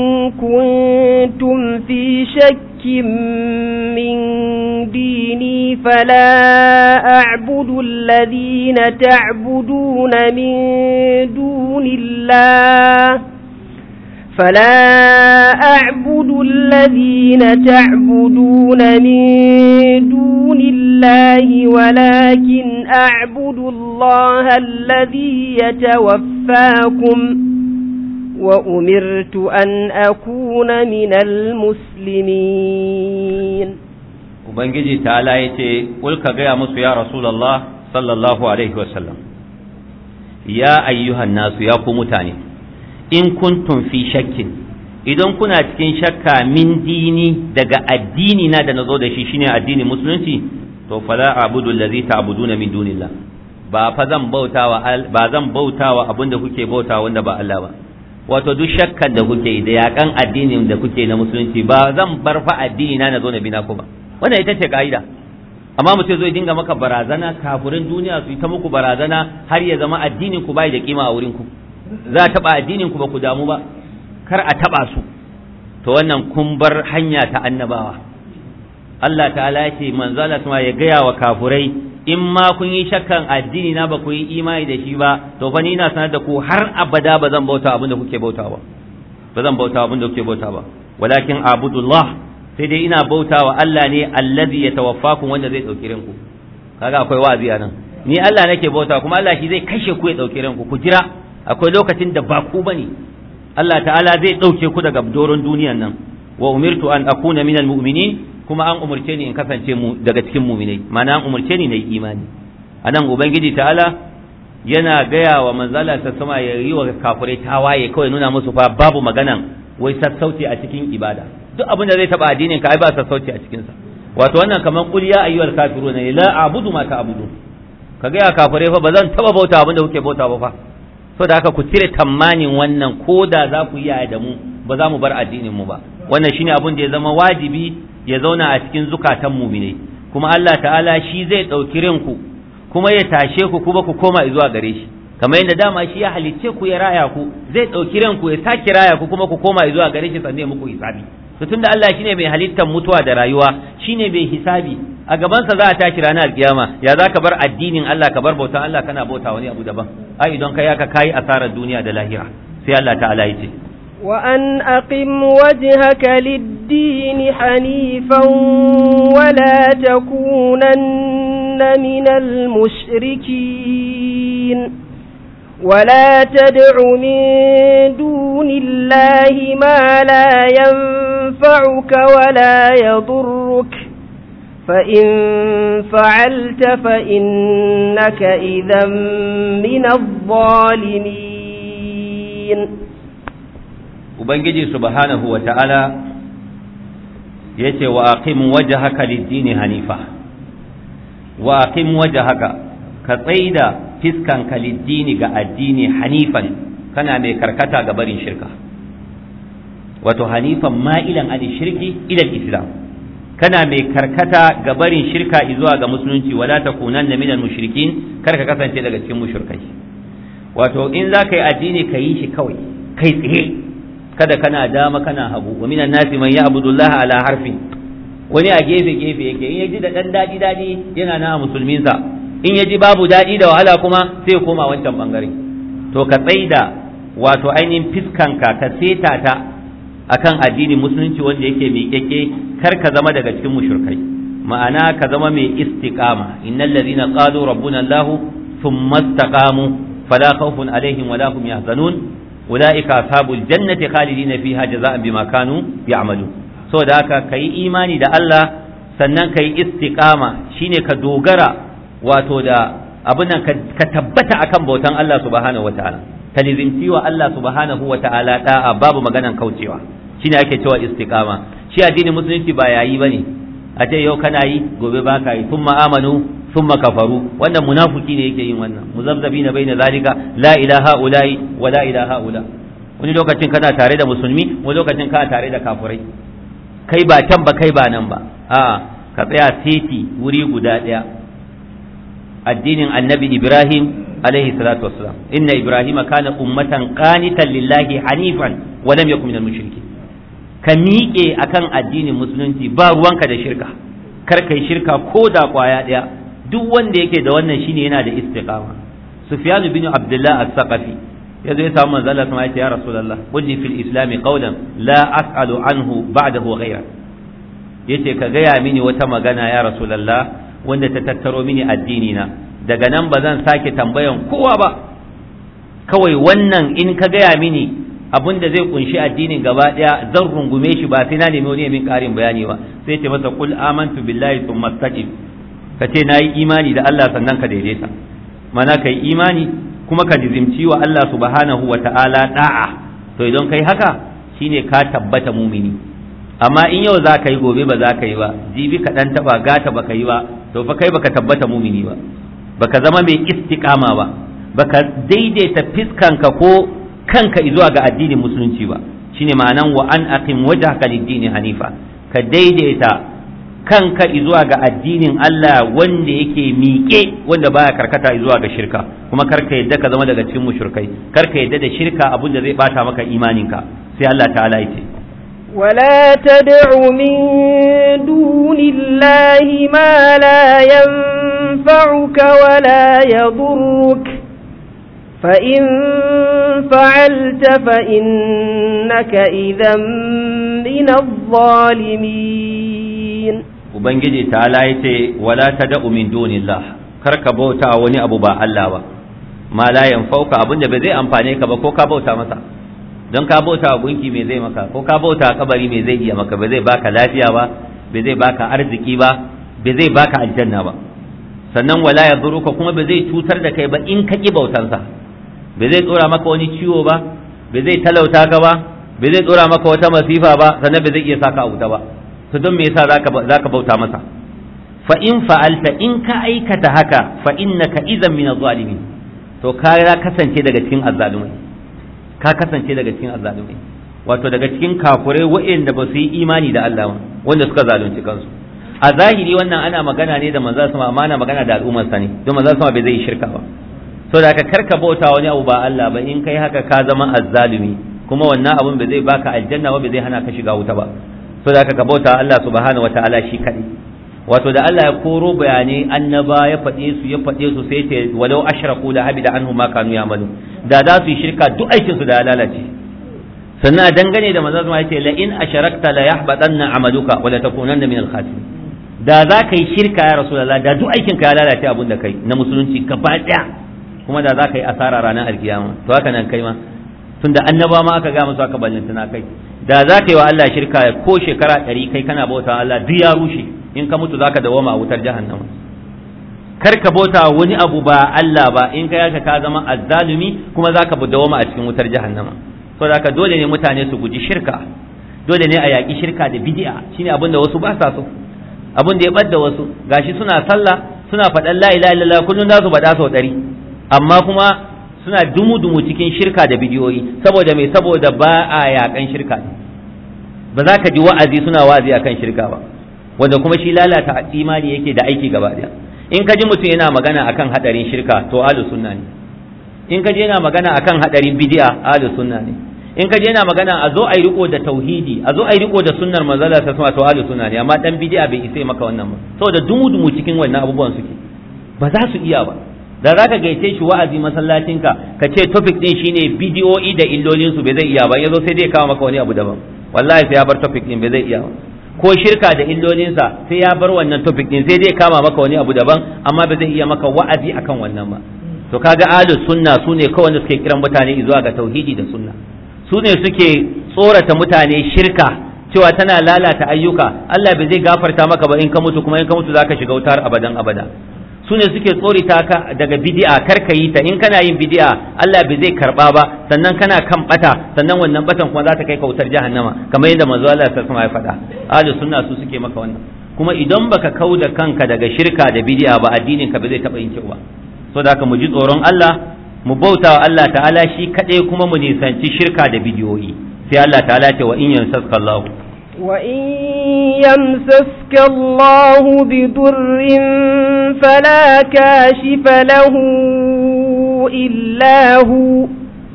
كنتم في شك من ديني فلا أعبد الذين تعبدون من دون الله فلا أعبد الذين تعبدون من دون الله ولكن أعبد الله الذي يتوفاكم وأمرت أن أكون من المسلمين Ubangiji ta'ala ya ce, Ƙulka gaya musu ya Rasulallah sallallahu Alaihi wasallam, ya ayyuhan nasu ya ku mutane, in kuntum fi shakkin, idan kuna cikin shakka min dini daga addini na da na zo da shi shine addinin musulunci, to fala abudu allazi ta'buduna min dunillah ba fa zan bautawa ba zan bautawa abin da kuke bautawa wanda ba Allah ba wato duk shakkan da kuke da yakan addinin da kuke na musulunci ba zan bar fa addini na na zo na bina ku ba wannan ita ce ka'ida amma mutum zai dinga maka barazana kafirin duniya su yi ta muku barazana har ya zama addinin ku bai da kima a wurin ku za a taba addinin ku ba ku damu ba kar a taba su to wannan kun bar hanya ta annabawa Allah ta'ala ya ce manzala kuma ya gaya wa kafurai in ma kun yi shakkan addini na ba ku yi imani da shi ba to fa ni na sanar da ku har abada ba zan bauta abin da kuke bauta ba ba zan bauta abin da kuke bauta ba walakin abudullah sai dai ina bauta wa Allah ne allazi yatawaffakum wanda zai dauki rinku kaga akwai wa'azi a nan ni Allah nake bauta kuma Allah shi zai kashe ku ya dauke ranku ku jira akwai lokacin da ba ku bane Allah ta'ala zai dauke ku daga doron duniyan nan wa umirtu an akuna minal mu'minin kuma an umurce ni in kasance mu daga cikin mu'minai ma'ana an umurce ni na yi imani anan ubangiji ta'ala yana gaya wa manzala ta sama ya yi wa kafirai tawaye kawai nuna musu fa babu maganan wai sassauci a cikin ibada duk abin da zai taba addinin ka ai ba sassauci a cikin sa wato wannan kaman qul ya ayyuhal kafiruna la a'budu ma ta'budu ka ga ya kafirai fa bazan taba bauta abin da kuke bauta ba fa so da haka ku cire tamanin wannan ko da za ku yi da mu ba za mu bar addinin mu ba wannan shine abin da ya zama wajibi ya zauna a cikin zukatan mu'minai kuma Allah ta'ala shi zai dauki rinku kuma ya tashe ku kuma ku koma zuwa gare shi kamar yadda dama shi ya halicce ku ya raya ku zai ɗauki ranku ya sake raya ku kuma ku koma zuwa gare shi sannan muku hisabi to tunda Allah shine mai halittar mutuwa da rayuwa shine mai hisabi a gabansa za a tashi ranar alkiyama ya za ka bar addinin Allah ka bar bautan Allah kana bauta wani abu daban ai idan kai haka kai asarar duniya da lahira sai Allah ta'ala ya ce وأن أقم وجهك للدين حنيفا ولا تكونن من المشركين ولا تدع من دون الله ما لا ينفعك ولا يضرك فإن فعلت فإنك إذا من الظالمين ubangiji subhanahu wa ta'ala ya ce wa aqim wajhaka lid-dini hanifa wa aqim wajhaka ka tsaida fiskanka lid-dini ga addini hanifan kana mai karkata ga barin shirka wato hanifan ma'ilan an shirki ila islam kana mai karkata ga barin shirka zuwa ga musulunci wala takunanna minal mushrikin kar ka kasance daga cikin mushrikai wato in za ka yi addini ka yi shi kawai kai tsaye kada kana dama kana hagu wa minan nasi man ya'budu Allah ala harfin wani a gefe gefe yake in yaji da dan dadi dadi yana na musulmin sa in yaji babu dadi da wahala kuma sai koma wancan bangare to ka tsaida wato ainihin fiskanka ka seta ta akan addini musulunci wanda yake miƙeƙe kar ka zama daga cikin mushrikai ma'ana ka zama mai istiqama innal ladhina qalu rabbuna Allah thumma istaqamu fala khawfun alaihim wala hum yahzanun أولئك أصحاب الجنة خالدين فيها جزاء بما كانوا يعملون so da haka ka yi imani da Allah sannan ka yi istiqama shine ka dogara wato da abin nan ka tabbata akan bautan Allah subhanahu wataala ka nizimci wa Allah subhanahu wataala da'a babu maganan kaucewa shine ake cewa istiqama shi addinin musulunci ba yayi bane a ce yau kana yi gobe ba ka yi thumma amanu thumma kafaru wannan munafiki ne yake yin wannan muzabzabina baina zalika la ilaha ulai wa la ilaha ula wani lokacin kana tare da musulmi wani lokacin kana tare da kafirai kai ba can ba kai ba nan ba a ka tsaya titi wuri guda daya addinin annabi ibrahim alaihi salatu wassalam inna ibrahima kana ummatan qanitan lillahi hanifan wa lam yakun minal mushrikin ka miƙe akan addinin musulunci ba ruwanka da shirka kar kai shirka ko da kwaya daya duk wanda yake da wannan shine yana da istiqama sufyan bin abdullah as-saqafi yazo ya samu manzo Allah sama ya rasulullah qulli fil islam qawlan la as'alu anhu ba'dahu ghayra yace ka gaya mini wata magana ya rasulullah wanda ta tattaro mini addini na daga nan ba zan sake tambayan kowa ba kawai wannan in ka gaya mini abin da zai kunshi addinin gaba daya zan rungume shi ba sai na nemi wani min karin bayani ba sai ce masa kul amantu billahi thumma istaqim ka ce na yi imani da Allah sannan ka daidaita mana ka yi imani kuma ka jizimci wa Allah subhanahu wa ta'ala da'a to idan kai haka shine ka tabbata mumini amma in yau za ka yi gobe ba za ka yi ba jibi ka dan taba gata ba ka yi ba to fa kai baka tabbata mumini ba baka zama mai istiqama ba baka daidaita fiskanka ko kanka zuwa ga addinin musulunci ba shine ma'anan wa an aqim wajhaka lid-dini hanifa ka daidaita kanka zuwa ga addinin Allah wanda yake miƙe wanda baya karkata zuwa ga shirka kuma karka yadda ka zama daga cikin mushrikai karka yadda da shirka abin da zai bata maka imaninka sai Allah ta'ala yake ولا تدع من دون الله ما لا ينفعك ولا يضرك فإن فعلت فإنك إذا من الظالمين ubangiji ta'ala ya ce wala tad'u min dunillah kar ka bauta wani abu ba Allah ba ma la yanfauka abin da ba zai amfane ka ba ko ka bauta masa don ka bauta wa gunki me zai maka ko ka bauta kabari me zai iya maka ba zai baka lafiya ba ba zai baka arziki ba ba zai baka aljanna ba sannan wala ya ka kuma ba zai cutar da kai ba in ka ki bautansa ba zai tsora maka wani ciwo ba ba zai talauta ka ba ba zai tsora maka wata masifa ba sannan ba zai iya saka a wuta ba to don me yasa zaka zaka bauta masa fa in fa'alta in ka aikata haka fa innaka idan min az-zalimin to ka kasance daga cikin azzalumai ka kasance daga cikin azzalumai wato daga cikin kafurai waɗanda ba su yi imani da Allah ba wanda suka zalunci kansu a zahiri wannan ana magana ne da manzo sama amma ana magana da al'ummar sa ne don manzo sama bai zai shirka ba so da ka karka bauta wani abu ba Allah ba in kai haka ka zama azzalumi kuma wannan abun bai zai baka aljanna ba bai zai hana ka shiga wuta ba so da ka bauta Allah subhanahu wataala shi kadai wato da Allah ya koro bayanai annaba ya faɗe su ya faɗe su sai ce walau ashraku la habida anhum ma kanu ya'malu da za su yi shirka duk aikin su da ya lalace sannan dangane da manzo ya ce la in asharakta la yahbatanna amaluka wa la takunanna min al-khasirin da za ka yi shirka ya rasulullah da duk aikin ka ya lalace abun da kai na musulunci gaba daya kuma da za ka yi asara ranar alkiyama to haka nan kai ma tunda annaba ma aka ga musu aka ballantana kai da za ka yi wa Allah shirka ko shekara ɗari kai kana bauta Allah duk ya rushe in ka mutu zaka dawoma a wutar jahannama kar ka bauta wani abu ba Allah ba in ka yaka ka zama azzalumi kuma zaka dawoma a cikin wutar jahannama so da dole ne mutane su guji shirka dole ne a yaƙi shirka da bid'a shine abin da wasu ba sa so abin da ya ɓadda wasu gashi suna sallah suna faɗan la ilaha illallah kullun za su faɗa sau ɗari amma kuma suna dumu-dumu cikin shirka da bidiyoyi saboda mai saboda ba a yaƙan shirka ba za ka ji wa'azi suna wa'azi akan shirka ba wanda kuma shi lalata imani yake da aiki gaba ɗaya in ka ji mutum yana magana akan hadarin shirka to ahlus sunna ne in ka je yana magana akan hadarin bid'a ahlus sunna ne in ka je yana magana a zo a yi riko da tauhidi a zo a yi riko da sunnar manzala ta sama to ahlus sunna ne amma dan bid'a bai isa maka wannan ba saboda dumu-dumu cikin wannan abubuwan suke ba za su iya ba da za ka gaice shi wa'azi masallacinka ka ce topic din shine bidiyoyi da illolin su bai zai iya ba yazo sai dai kawo maka wani abu daban wallahi sai ya bar topic din bai zai iya ba ko shirka da illolinsa sai ya bar wannan topic din sai dai kama maka wani abu daban amma ba zai iya maka wa'azi akan wannan ba to kaga ahlus sunna sune kawai wanda suke kiran mutane zuwa ga tauhidi da sunna su ne suke tsorata mutane shirka cewa tana lalata ayyuka Allah bai zai gafarta maka ba in ka mutu kuma in ka mutu zaka shiga wutar abadan abada su ne suke tsorita ka daga bid'a kar ka yi ta in kana yin bid'a Allah bai zai karba ba sannan kana kan bata sannan wannan batan kuma za ta kai ka wutar jahannama kamar yadda manzo Allah ta ya faɗa ahli sunna su suke maka wannan kuma idan baka kauda kanka daga shirka da bid'a ba addinin ka bai zai taba yin kyau ba saboda haka mu ji tsoron Allah mu bauta wa Allah ta'ala shi kaɗai kuma mu nisanci shirka da bidiyoyi sai Allah ta'ala ce wa in yansaska Allah wa in yamsaska Allah bi durrin fala kashifa lahu illa hu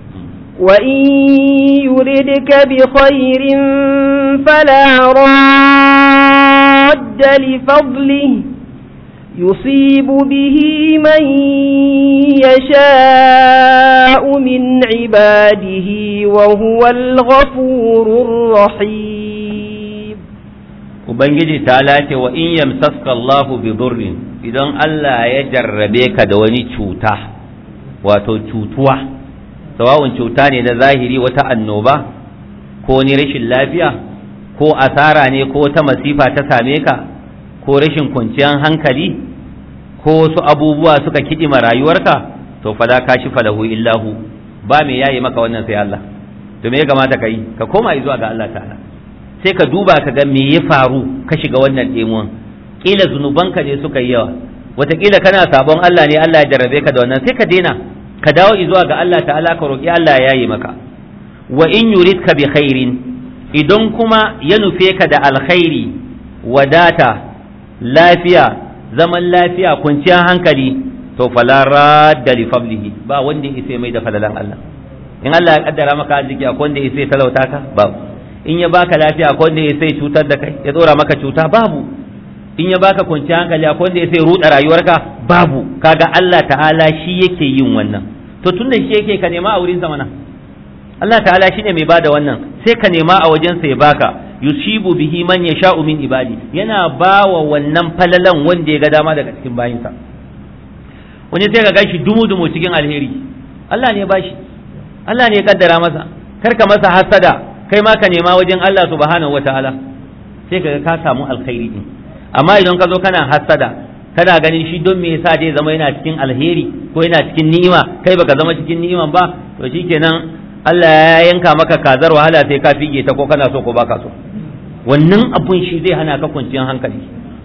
wa in yuridka bi khairin fala radda li fadlihi يصيب به من يشاء من عباده وهو الغفور الرحيم Ubangiji ta lace wa in yamsaska Allahu bi durrin idan Allah ya jarrabe ka da wani cuta wato cutuwa sawa'un cuta ne na zahiri wata annoba ko ni rashin lafiya ko asara ne ko ta masifa ta same ka ko rashin kwanciyar hankali ko wasu abubuwa suka kiɗima rayuwarka to fala ka shi falahu illahu ba me yayi maka wannan sai Allah to me ya kamata ka yi ka koma zuwa ga Allah ta'ala sai ka duba ka ga me ya faru ka shiga wannan ɗemuwan kila zunubanka ne suka yi yawa wataƙila kana sabon Allah ne Allah ya jarrabe ka da wannan sai ka daina ka dawo zuwa ga Allah ta'ala ka roƙi Allah ya yayi maka wa in yuridka bi khairin idan kuma ya nufe ka da alkhairi wadata lafiya zaman lafiya kwanciyar hankali to fala radda li fadlihi ba wanda yake mai da falalan Allah in Allah ya kaddara maka arziki akwai wanda yake talauta ka babu in ya baka lafiya akwai wanda yake cutar da kai ya tsora maka cuta babu in ya baka kwanciyar hankali akwai wanda yake ruda rayuwarka babu kaga Allah ta'ala shi yake yin wannan to tunda shi yake ka nema a wurin zamana Allah ta'ala shine mai bada wannan sai ka nema a wajensa ya baka yusibu bihi man yasha'u min ibadi yana bawa wannan falalan wanda ya ga dama daga cikin bayinsa wani sai ka gashi dumu dumu cikin alheri Allah ne ya bashi Allah ne ya kaddara masa kar ka masa hasada kai ma ka nema wajen Allah subhanahu wataala sai ka ka samu alkhairi din amma idan ka zo kana hasada kana ganin shi don me yasa zai zama yana cikin alheri ko yana cikin ni'ima kai baka zama cikin ni'iman ba to shikenan Allah ya yanka maka kazar wahala sai ka fige ta ko kana so ko baka so wannan abun shi zai hana ka kwanciyar hankali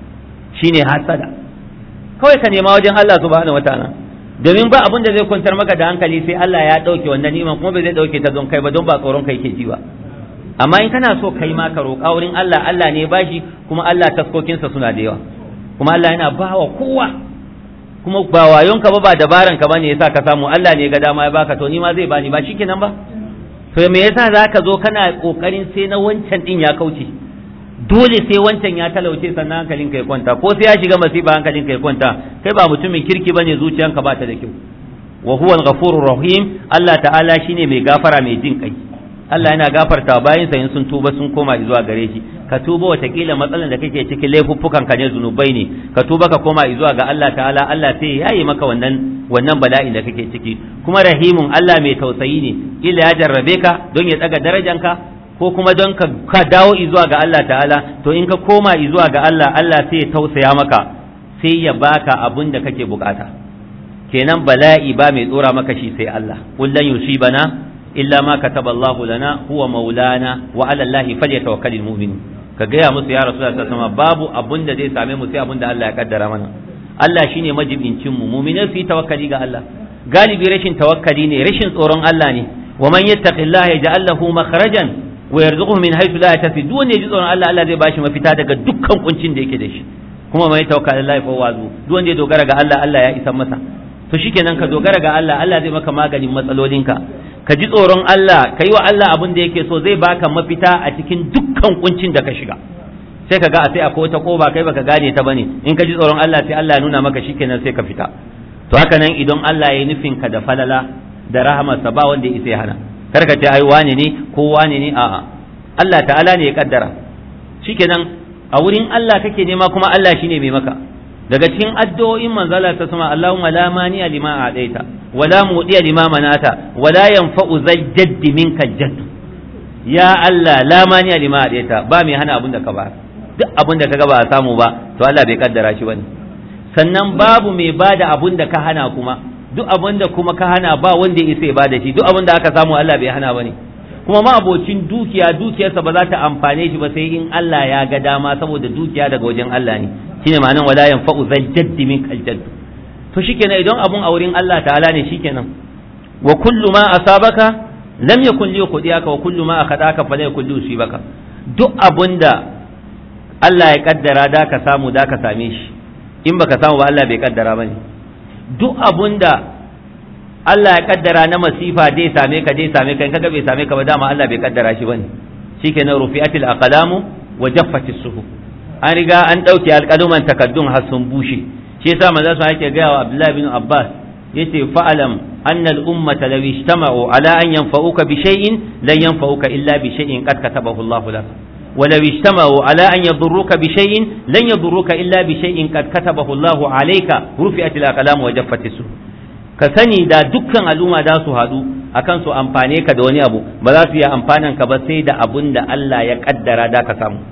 shine hasada kawai ka nema wajen Allah subhanahu wataala domin ba abun da zai kwantar maka da hankali sai Allah ya dauke wannan ni'iman kuma bai zai dauke ta don kai ba don ba tsoron kai ke ji ba amma in kana so kai ma ka roƙa wurin Allah Allah ne bashi kuma Allah taskokinsa suna da yawa kuma Allah yana bawa kowa kuma ba wayonka ba ba dabaran ka bane yasa ka samu Allah ne ga dama ya baka to ni ma zai bani ba shikenan ba to me yasa zaka zo kana kokarin sai na wancan din ya kauce dole sai wancan ya talauce sannan hankalin ka ya kwanta ko sai ya shiga masifa hankalin ka ya kwanta kai ba mutumin kirki bane zuciyanka ba ta da kyau wa huwa al-ghafurur rahim Allah ta'ala shine mai gafara mai jin kai Allah yana gafarta bayan sa in sun tuba sun koma zuwa gare shi ka tuba watakila matsalan da kake cikin laifuffukan ka ne zunubai ne ka tuba ka koma zuwa ga Allah ta'ala Allah sai ya yi maka wannan wannan bala'in da kake ciki kuma rahimun Allah mai tausayi ne kila ya jarrabe ka don ya daga darajanka ko kuma don ka, ka dawo zuwa ga Allah ta'ala to in ka koma zuwa ga Allah Allah sai ya tausaya maka sai ya baka abun da kake bukata kenan bala'i ba mai tsora maka shi sai Allah kullan yusibana illa ma kataba Allahu lana huwa maulana wa ala Allahi falyatawakkalul mu'minun ka gaya musu ya rasulullah sallallahu alaihi babu abun da zai same mu sai abun da Allah ya kaddara mana Allah shine majibincin mu mu'minai su yi tawakkali ga Allah galibi rashin tawakkali ne rashin tsoron Allah ne wa man yattaqillaha yaj'al lahu makhrajan wa yarzuquhu min haythu la yahtasib duk wanda ya ji tsoron Allah Allah zai bashi mafita daga dukkan kuncin da yake da shi kuma mai tawakkal Allah fa wazu duk wanda ya dogara ga Allah Allah ya isa masa to shikenan ka dogara ga Allah Allah zai maka maganin matsalolinka ka ji tsoron Allah ka yi wa Allah abin da yake so zai baka mafita a cikin dukkan kuncin da ka shiga sai ka ga a sai akwai wata koba kai baka gane ta bane in ka ji tsoron Allah sai Allah ya nuna maka shikenan sai ka fita to haka nan idan Allah ya nufin ka da falala da rahamarsa ba wanda ya isa ya hana kar ka ce ai wane ne ko wane ne a'a Allah ta'ala ne ya kaddara shikenan a wurin Allah kake nema kuma Allah shine mai maka daga cikin addu'o'in manzala ta sama Allahumma la mani'a lima a'taita wa la mudiya lima manata wa la yanfa'u zal jaddi minka jadd ya Allah la mani'a lima a'taita ba mai hana abin da ka ba duk abin da kaga ba a samu ba to Allah bai kaddara shi bane sannan babu mai bada abin da ka hana kuma duk abin da kuma ka hana ba wanda ya isa ya bada shi duk abin da aka samu Allah bai hana bane kuma ma abocin dukiya dukiyarsa ba za ta amfane shi ba sai in Allah ya ga dama saboda dukiya daga wajen Allah ne shine ma'anan wala yanfa'u zal jaddi min kal jadd to shikenan idan abun a wurin Allah ta'ala ne shikenan wa kullu ma asabaka lam yakun li yuqdiyaka wa kullu ma akhadaka fa la yakun li yusibaka duk abunda Allah ya kaddara da ka samu da ka same shi in baka samu ba Allah bai kaddara bane duk abunda Allah ya kaddara na masifa dai same ka dai same ka in kaga bai same ka ba dama Allah bai kaddara shi bane shikenan rufi'atil aqlamu wa jaffatis suhuf an riga an ɗauke alƙaluman takaddun har sun bushe shi yasa manzo sa yake gaya wa Abdullah bin Abbas yace fa'alam anna al-ummata law ijtama'u ala an yanfa'uka bi shay'in lan yanfa'uka illa bi shay'in qad katabahu Allah lak wa law ijtama'u ala an yadurruka bi shay'in lan yadurruka illa bi shay'in qad katabahu Allah alayka rufi'at al-aqlam wa jaffat as ka sani da dukkan al'umma za su haɗu akan su amfane ka da wani abu ba za su yi amfanan ka ba sai da abun da Allah ya kaddara da ka samu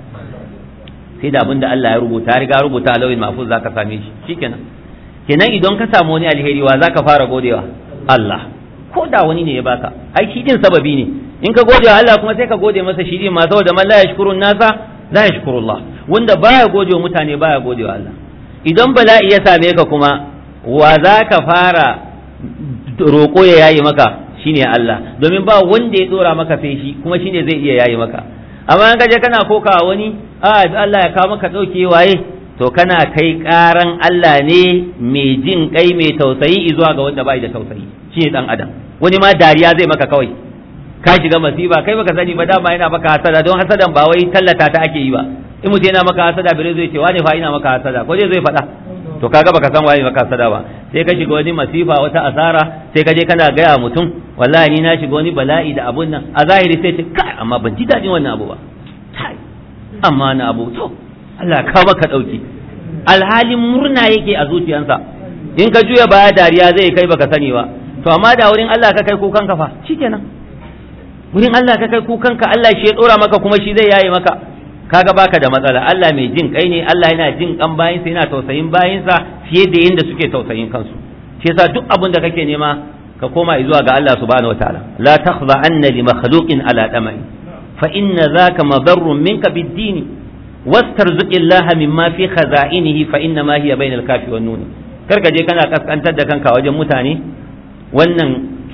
sai da abin da Allah ya rubuta riga rubuta a lauyin mahfuz zaka same shi shikenan kenan idan ka samu wani alheri wa zaka fara godewa Allah ko da wani ne ya baka ai shi din sababi ne in ka gode wa Allah kuma sai ka gode masa shi din ma saboda man la yashkurun nasa la yashkurullah wanda baya gode wa mutane baya gode wa Allah idan bala'i ya same ka kuma wa zaka fara roƙo ya yayi maka shine Allah domin ba wanda ya dora maka sai shi kuma shine zai iya yayi maka amma in kaje kana koka wani a Allah ya kawo maka dauke waye to kana kai karan Allah ne mai jin kai mai tausayi zuwa ga wanda bai da tausayi shine dan adam wani ma dariya zai maka kawai ka shiga masiba kai baka sani ba dama yana maka hasada don hasadan ba wai tallata ta ake yi ba in mutum yana maka hasada bare zai ce wani fa ina maka hasada ko zai zai faɗa to kaga baka san waye maka hasada ba sai ka shiga wani masifa wata asara sai ka je kana gaya mutum wallahi ni na shiga wani bala'i da abun nan a zahiri sai ce kai amma ban ji daɗin wannan abu ba kai amma na abu to Allah ka maka ɗauki alhalin murna yake a zuciyarsa in ka juya baya dariya zai kai baka sani ba to amma da wurin Allah ka kai kukan ka fa shikenan wurin Allah ka kai kukan ka Allah shi ya dora maka kuma shi zai yaye maka kaga baka da matsala Allah mai jin kai ne Allah yana jin kan bayinsa yana tausayin bayinsa fiye da yadda suke tausayin kansu shi yasa duk abin da kake nema ka koma zuwa ga Allah subhanahu wataala la takhza anna li makhluqin ala damai fa inna zaka madarrun minka bid-din wastarzuqillaha mimma fi khaza'inihi fa inna ma hiya bainal kafi wan nun karka je kana kaskantar da kanka wajen mutane wannan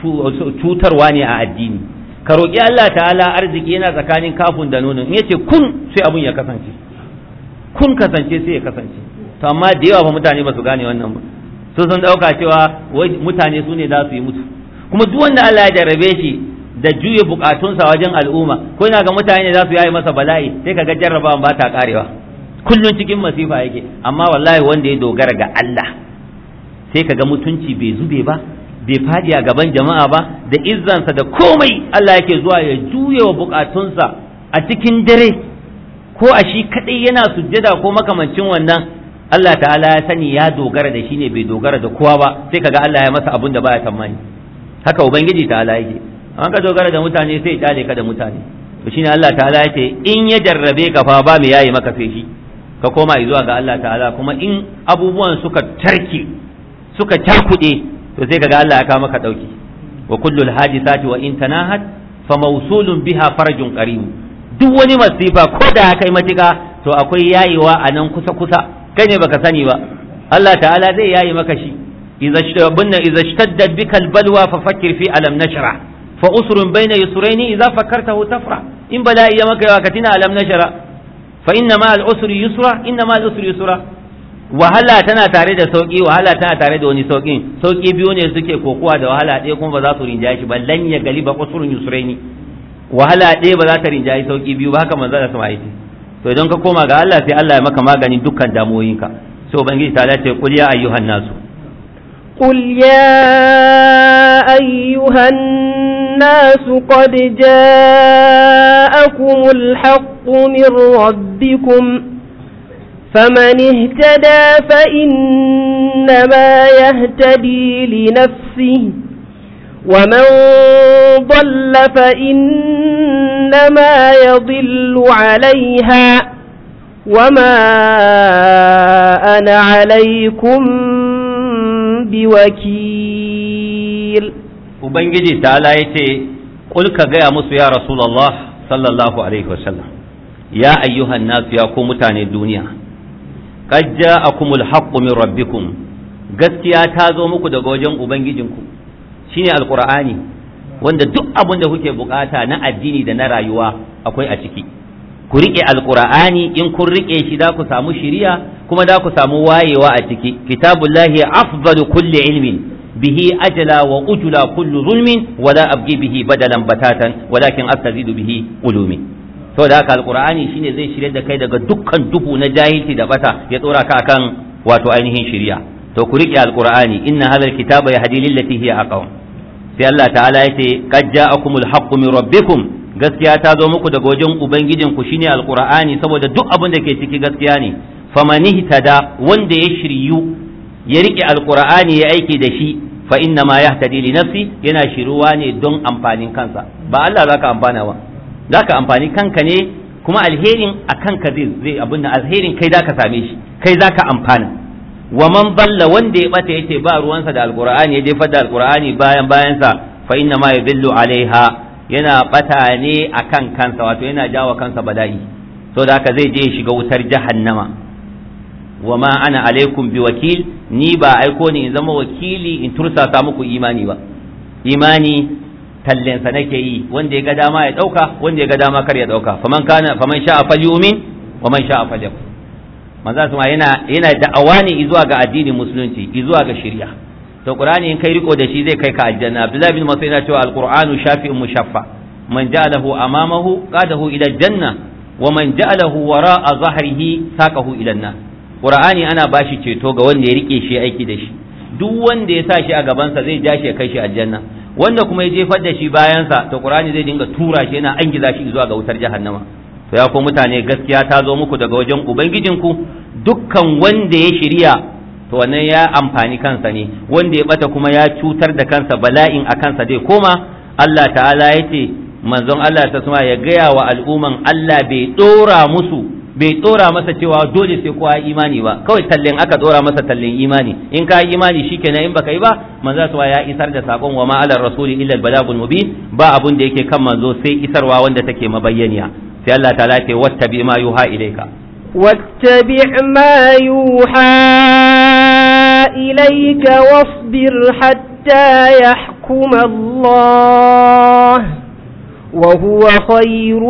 cutarwa ne a addini ka roƙi Allah ta'ala arziki yana tsakanin kafin da nunin in yace kun sai abun ya kasance kun kasance sai ya kasance to amma da yawa fa mutane ba su gane wannan ba su sun dauka cewa mutane su ne za su yi mutu kuma duk wanda Allah ya jarrabe shi da juye bukatunsa wajen al'umma ko yana ga mutane za su yayi masa bala'i sai ka ga jarrabawan ba ta karewa kullun cikin masifa yake amma wallahi wanda ya dogara ga Allah sai ka ga mutunci bai zube ba bai fadi a gaban jama'a ba da izzansa da komai Allah yake zuwa ya juye wa bukatunsa a cikin dare ko a shi kadai yana sujjada ko makamancin wannan Allah ta'ala ya sani ya dogara da shi ne bai dogara da kowa ba sai kaga Allah ya masa abun da baya tamani haka ubangiji ta'ala yake an ka dogara da mutane sai ya dale ka da mutane to shine Allah ta'ala yake in ya jarrabe ka fa ba mu yayi maka sai shi ka koma zuwa ga Allah ta'ala kuma in abubuwan suka tarke suka cakude to sai kaga Allah ya kawo maka dauki wa kullul hadisati wa in tanahat fa mawsulun biha farajun qarim duk wani masifa ko da kai matika to akwai yayewa a nan kusa kusa kai ne baka sani ba Allah ta'ala zai yayi maka shi idza shtabunna idza shtaddat bika albalwa fa fakkir fi alam nashra fa usrun bayna yusraini idza fakkartahu tafra in bala'i ya maka yawa katina alam nashra fa inna ma al usri yusra inna ma al usri yusra wahala tana tare da sauki wahala tana tare da wani saukin sauki biyu ne suke kokowa da wahala ɗaya kuma ba za su rinjaye shi ba lan ya gali ba usurun yusraini wahala ɗaya ba za ta rinjaye sauki biyu ba haka manzo da sama yace to idan ka koma ga Allah sai Allah ya maka magani dukkan damuwoyinka sai ubangiji ta ce qul ya ayyuhan nasu قل يا أيها الناس قد جاءكم الحق من ربكم فمن اهتدى فإنما يهتدي لنفسه ومن ضل فإنما يضل عليها وما أنا عليكم بوكيل ubangiji ta'ala ya ce ƙul ka gaya musu ya rasulallah sallallahu alaihi wasallam ya ayyuhan nasu ya ku mutane duniya qad ja'akumul haqqu min rabbikum gaskiya ta zo muku daga wajen ubangijinku shine alqur'ani wanda duk abin da kuke bukata na addini da na rayuwa akwai a ciki ku rike alqur'ani in kun rike shi da ku samu shiriya kuma da ku samu wayewa a ciki kitabullahi afdalu kulli ilmin bihi ajala wa ujula kullu zulmin wala abgi bihi badalan batatan walakin astazidu bihi ulumi to da haka alqur'ani shine zai shirye da kai daga dukkan duhu na jahilci da bata ya tsora ka akan wato ainihin shiriya to ku riƙe alqur'ani inna hadha alkitaba yahdi lillati hiya aqwam sai Allah ta'ala yace qad ja'akumul haqqu min rabbikum gaskiya ta zo muku daga wajen ubangijin ku shine alqur'ani saboda duk abin da ke ciki gaskiya ne famanihtada wanda ya shiryu ya riƙe alqur'ani ya aiki da shi fa inna ma yahtadi li nafsi yana shiruwa ne don amfanin kansa ba Allah zaka amfana ba zaka amfani kanka ne kuma alherin a kanka zai zai abin da alherin kai zaka same shi kai zaka amfana wa man balla wanda ya bata yace ba ruwansa da alqur'ani ya jefar da alqur'ani bayan bayansa fa inna ma yadillu alaiha yana bata ne akan kansa wato yana jawo kansa bala'i so da haka zai je shiga wutar jahannama wa ma ana alaikum bi wakil ni ba aiko ni in zama wakili in tursasa muku imani ba imani tallensa nake yi wanda ya ga dama ya dauka wanda ya ga dama kar ya dauka faman kana faman sha'a falyumin wa man sha'a falyakfur manzo sama yana yana da'awa ne zuwa ga addinin musulunci zuwa ga shari'a to qur'ani in kai riko da shi zai kai ka aljanna abdullahi bin mas'ud yana cewa alqur'anu shafi'un mushaffa man ja'alahu amamahu qadahu ila janna wa man ja'alahu wara'a zahrihi saqahu ila an qur'ani ana bashi ceto ga wanda ya rike shi aiki da shi duk wanda ya sa shi a gabansa zai ja shi ya kai shi aljanna wanda kuma ya jefar da shi bayansa to qur'ani zai dinga tura shi yana angiza shi zuwa ga wutar jahannama to ya ko mutane gaskiya ta zo muku daga wajen ubangijinku dukkan wanda ya shirya to wannan ya amfani kansa ne wanda ya bata kuma ya cutar da kansa bala'in a kansa dai koma Allah ta'ala ya ce manzon Allah ta suma ya gaya wa al'umman Allah bai dora musu bai dora masa cewa dole sai kowa imani ba kawai tallen aka dora masa tallen imani in ka yi imani shikenan in baka yi ba manzo suwa ya isar da sakon wa ma ala rasuli illa al balagul mubin ba abun da yake kan manzo sai isarwa wanda take mabayyaniya sai Allah ta'ala ce wattabi ma yuha ilayka واتبع ما يوحى إليك واصبر حتى يحكم الله وهو خير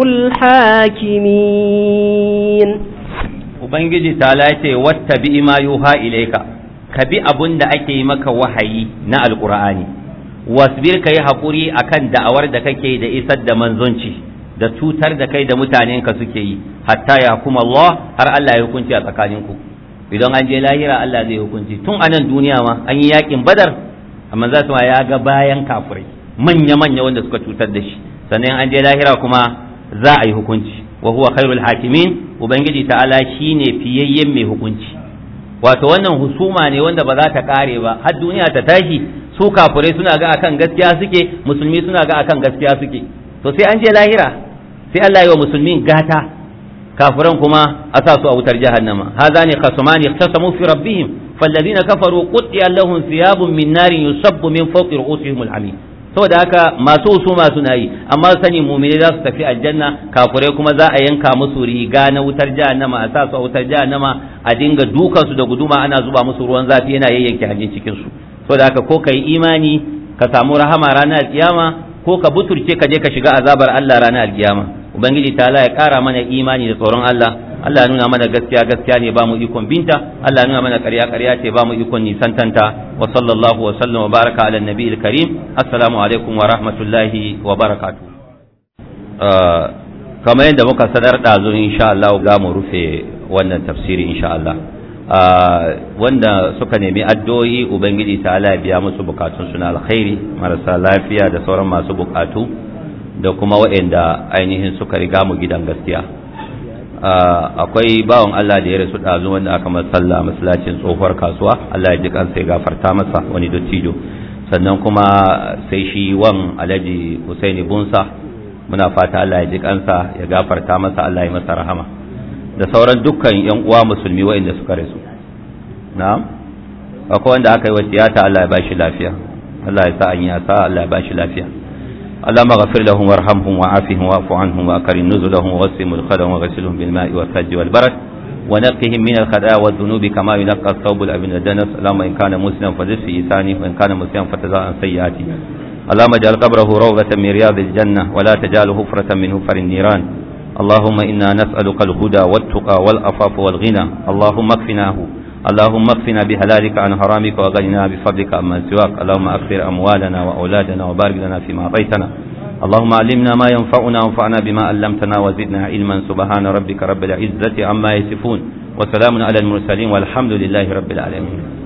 الحاكمين Ubangiji ta ce wattabi ma yuha ilaika ka bi abun da ake yi maka wahayi na alqur'ani wasbir ka yi haƙuri akan da'awar da kake da isar da manzonci da cutar da kai da mutanen ka suke yi hatta ya kuma Allah har Allah ya hukunci a tsakaninku idan an je lahira Allah zai hukunci tun a nan duniya ma an yi yakin badar amma za su ya ga bayan kafirai manya manya wanda suka cutar da shi sannan an je lahira kuma za a yi hukunci wa huwa khairul hakimin ubangiji ta'ala shine fiyayyen mai hukunci wato wannan husuma ne wanda ba za ta kare ba har duniya ta tashi su kafirai suna ga akan gaskiya suke musulmi suna ga akan gaskiya suke to sai an je lahira sai Allah yi wa musulmin gata kafiran kuma a sa su a wutar jahannama hadha ne khasumani ikhtasamu fi rabbihim falladhina kafaru qutiya lahum thiyabun min narin yusabbu min fawqi ru'usihim al-hamim saboda haka masu husuma suna yi amma sani mu'mini za su tafi aljanna kafirai kuma za a yanka musu riga na wutar jahannama a sa su a wutar jahannama a dinga dukan su da guduma ana zuba musu ruwan zafi yana yayyanke hanjin cikin su saboda haka ko kai imani ka samu rahama ranar kiyama ko ka buturce ka je ka shiga azabar Allah ranar alkiyama ubangiji ta ya kara mana imani da tsoron Allah Allah nuna mana gaskiya gaskiya ne ba mu ikon binta Allah nuna mana ƙarya ƙarya ce ba mu ikon nisantanta wa sallallahu wa sallam wa baraka ala nabiyil karim assalamu alaikum wa rahmatullahi wa barakatuh kamar yadda muka sanar ɗazu insha Allah za mu rufe wannan tafsiri insha Allah wanda suka nemi addu'o'i ubangiji ta Allah biya musu bukatun suna alkhairi marasa lafiya da sauran masu bukatu da kuma waɗanda ainihin suka riga mu gidan gaskiya akwai bawan Allah da ya rasu ɗazu wanda aka masalla masallacin tsohuwar kasuwa Allah ya ji kansa ya gafarta masa wani dottijo sannan kuma sai shi wan alhaji Husaini Bunsa muna fata Allah ya ji kansa ya gafarta masa Allah ya masa rahama da sauran dukkan yan uwa musulmi waɗanda suka rasu na'am akwai wanda aka yi wa tiyata Allah ya bashi lafiya Allah ya sa an yi asa Allah ya bashi lafiya اللهم اغفر لهم وارحمهم وعافهم واعف عنهم واكرم نزلهم ووسع مدخلهم وغسلهم بالماء والثلج والبرد ونقهم من الخطايا والذنوب كما ينقى الثوب الابن الدنس اللهم ان كان مسلما فزد في لسانه وان كان مسلما فتزال عن سيئاته اللهم اجعل قبره روضة من رياض الجنة ولا تجعله حفرة من حفر النيران اللهم انا نسألك الهدى والتقى والعفاف والغنى اللهم اكفناه اللهم اكفنا بهلالك عن حرامك وغننا بفضلك عمن سواك اللهم اكثر اموالنا واولادنا وبارك لنا فيما اعطيتنا اللهم علمنا ما ينفعنا وانفعنا بما علمتنا وزدنا علما سبحان ربك رب العزه عما يصفون وسلام على المرسلين والحمد لله رب العالمين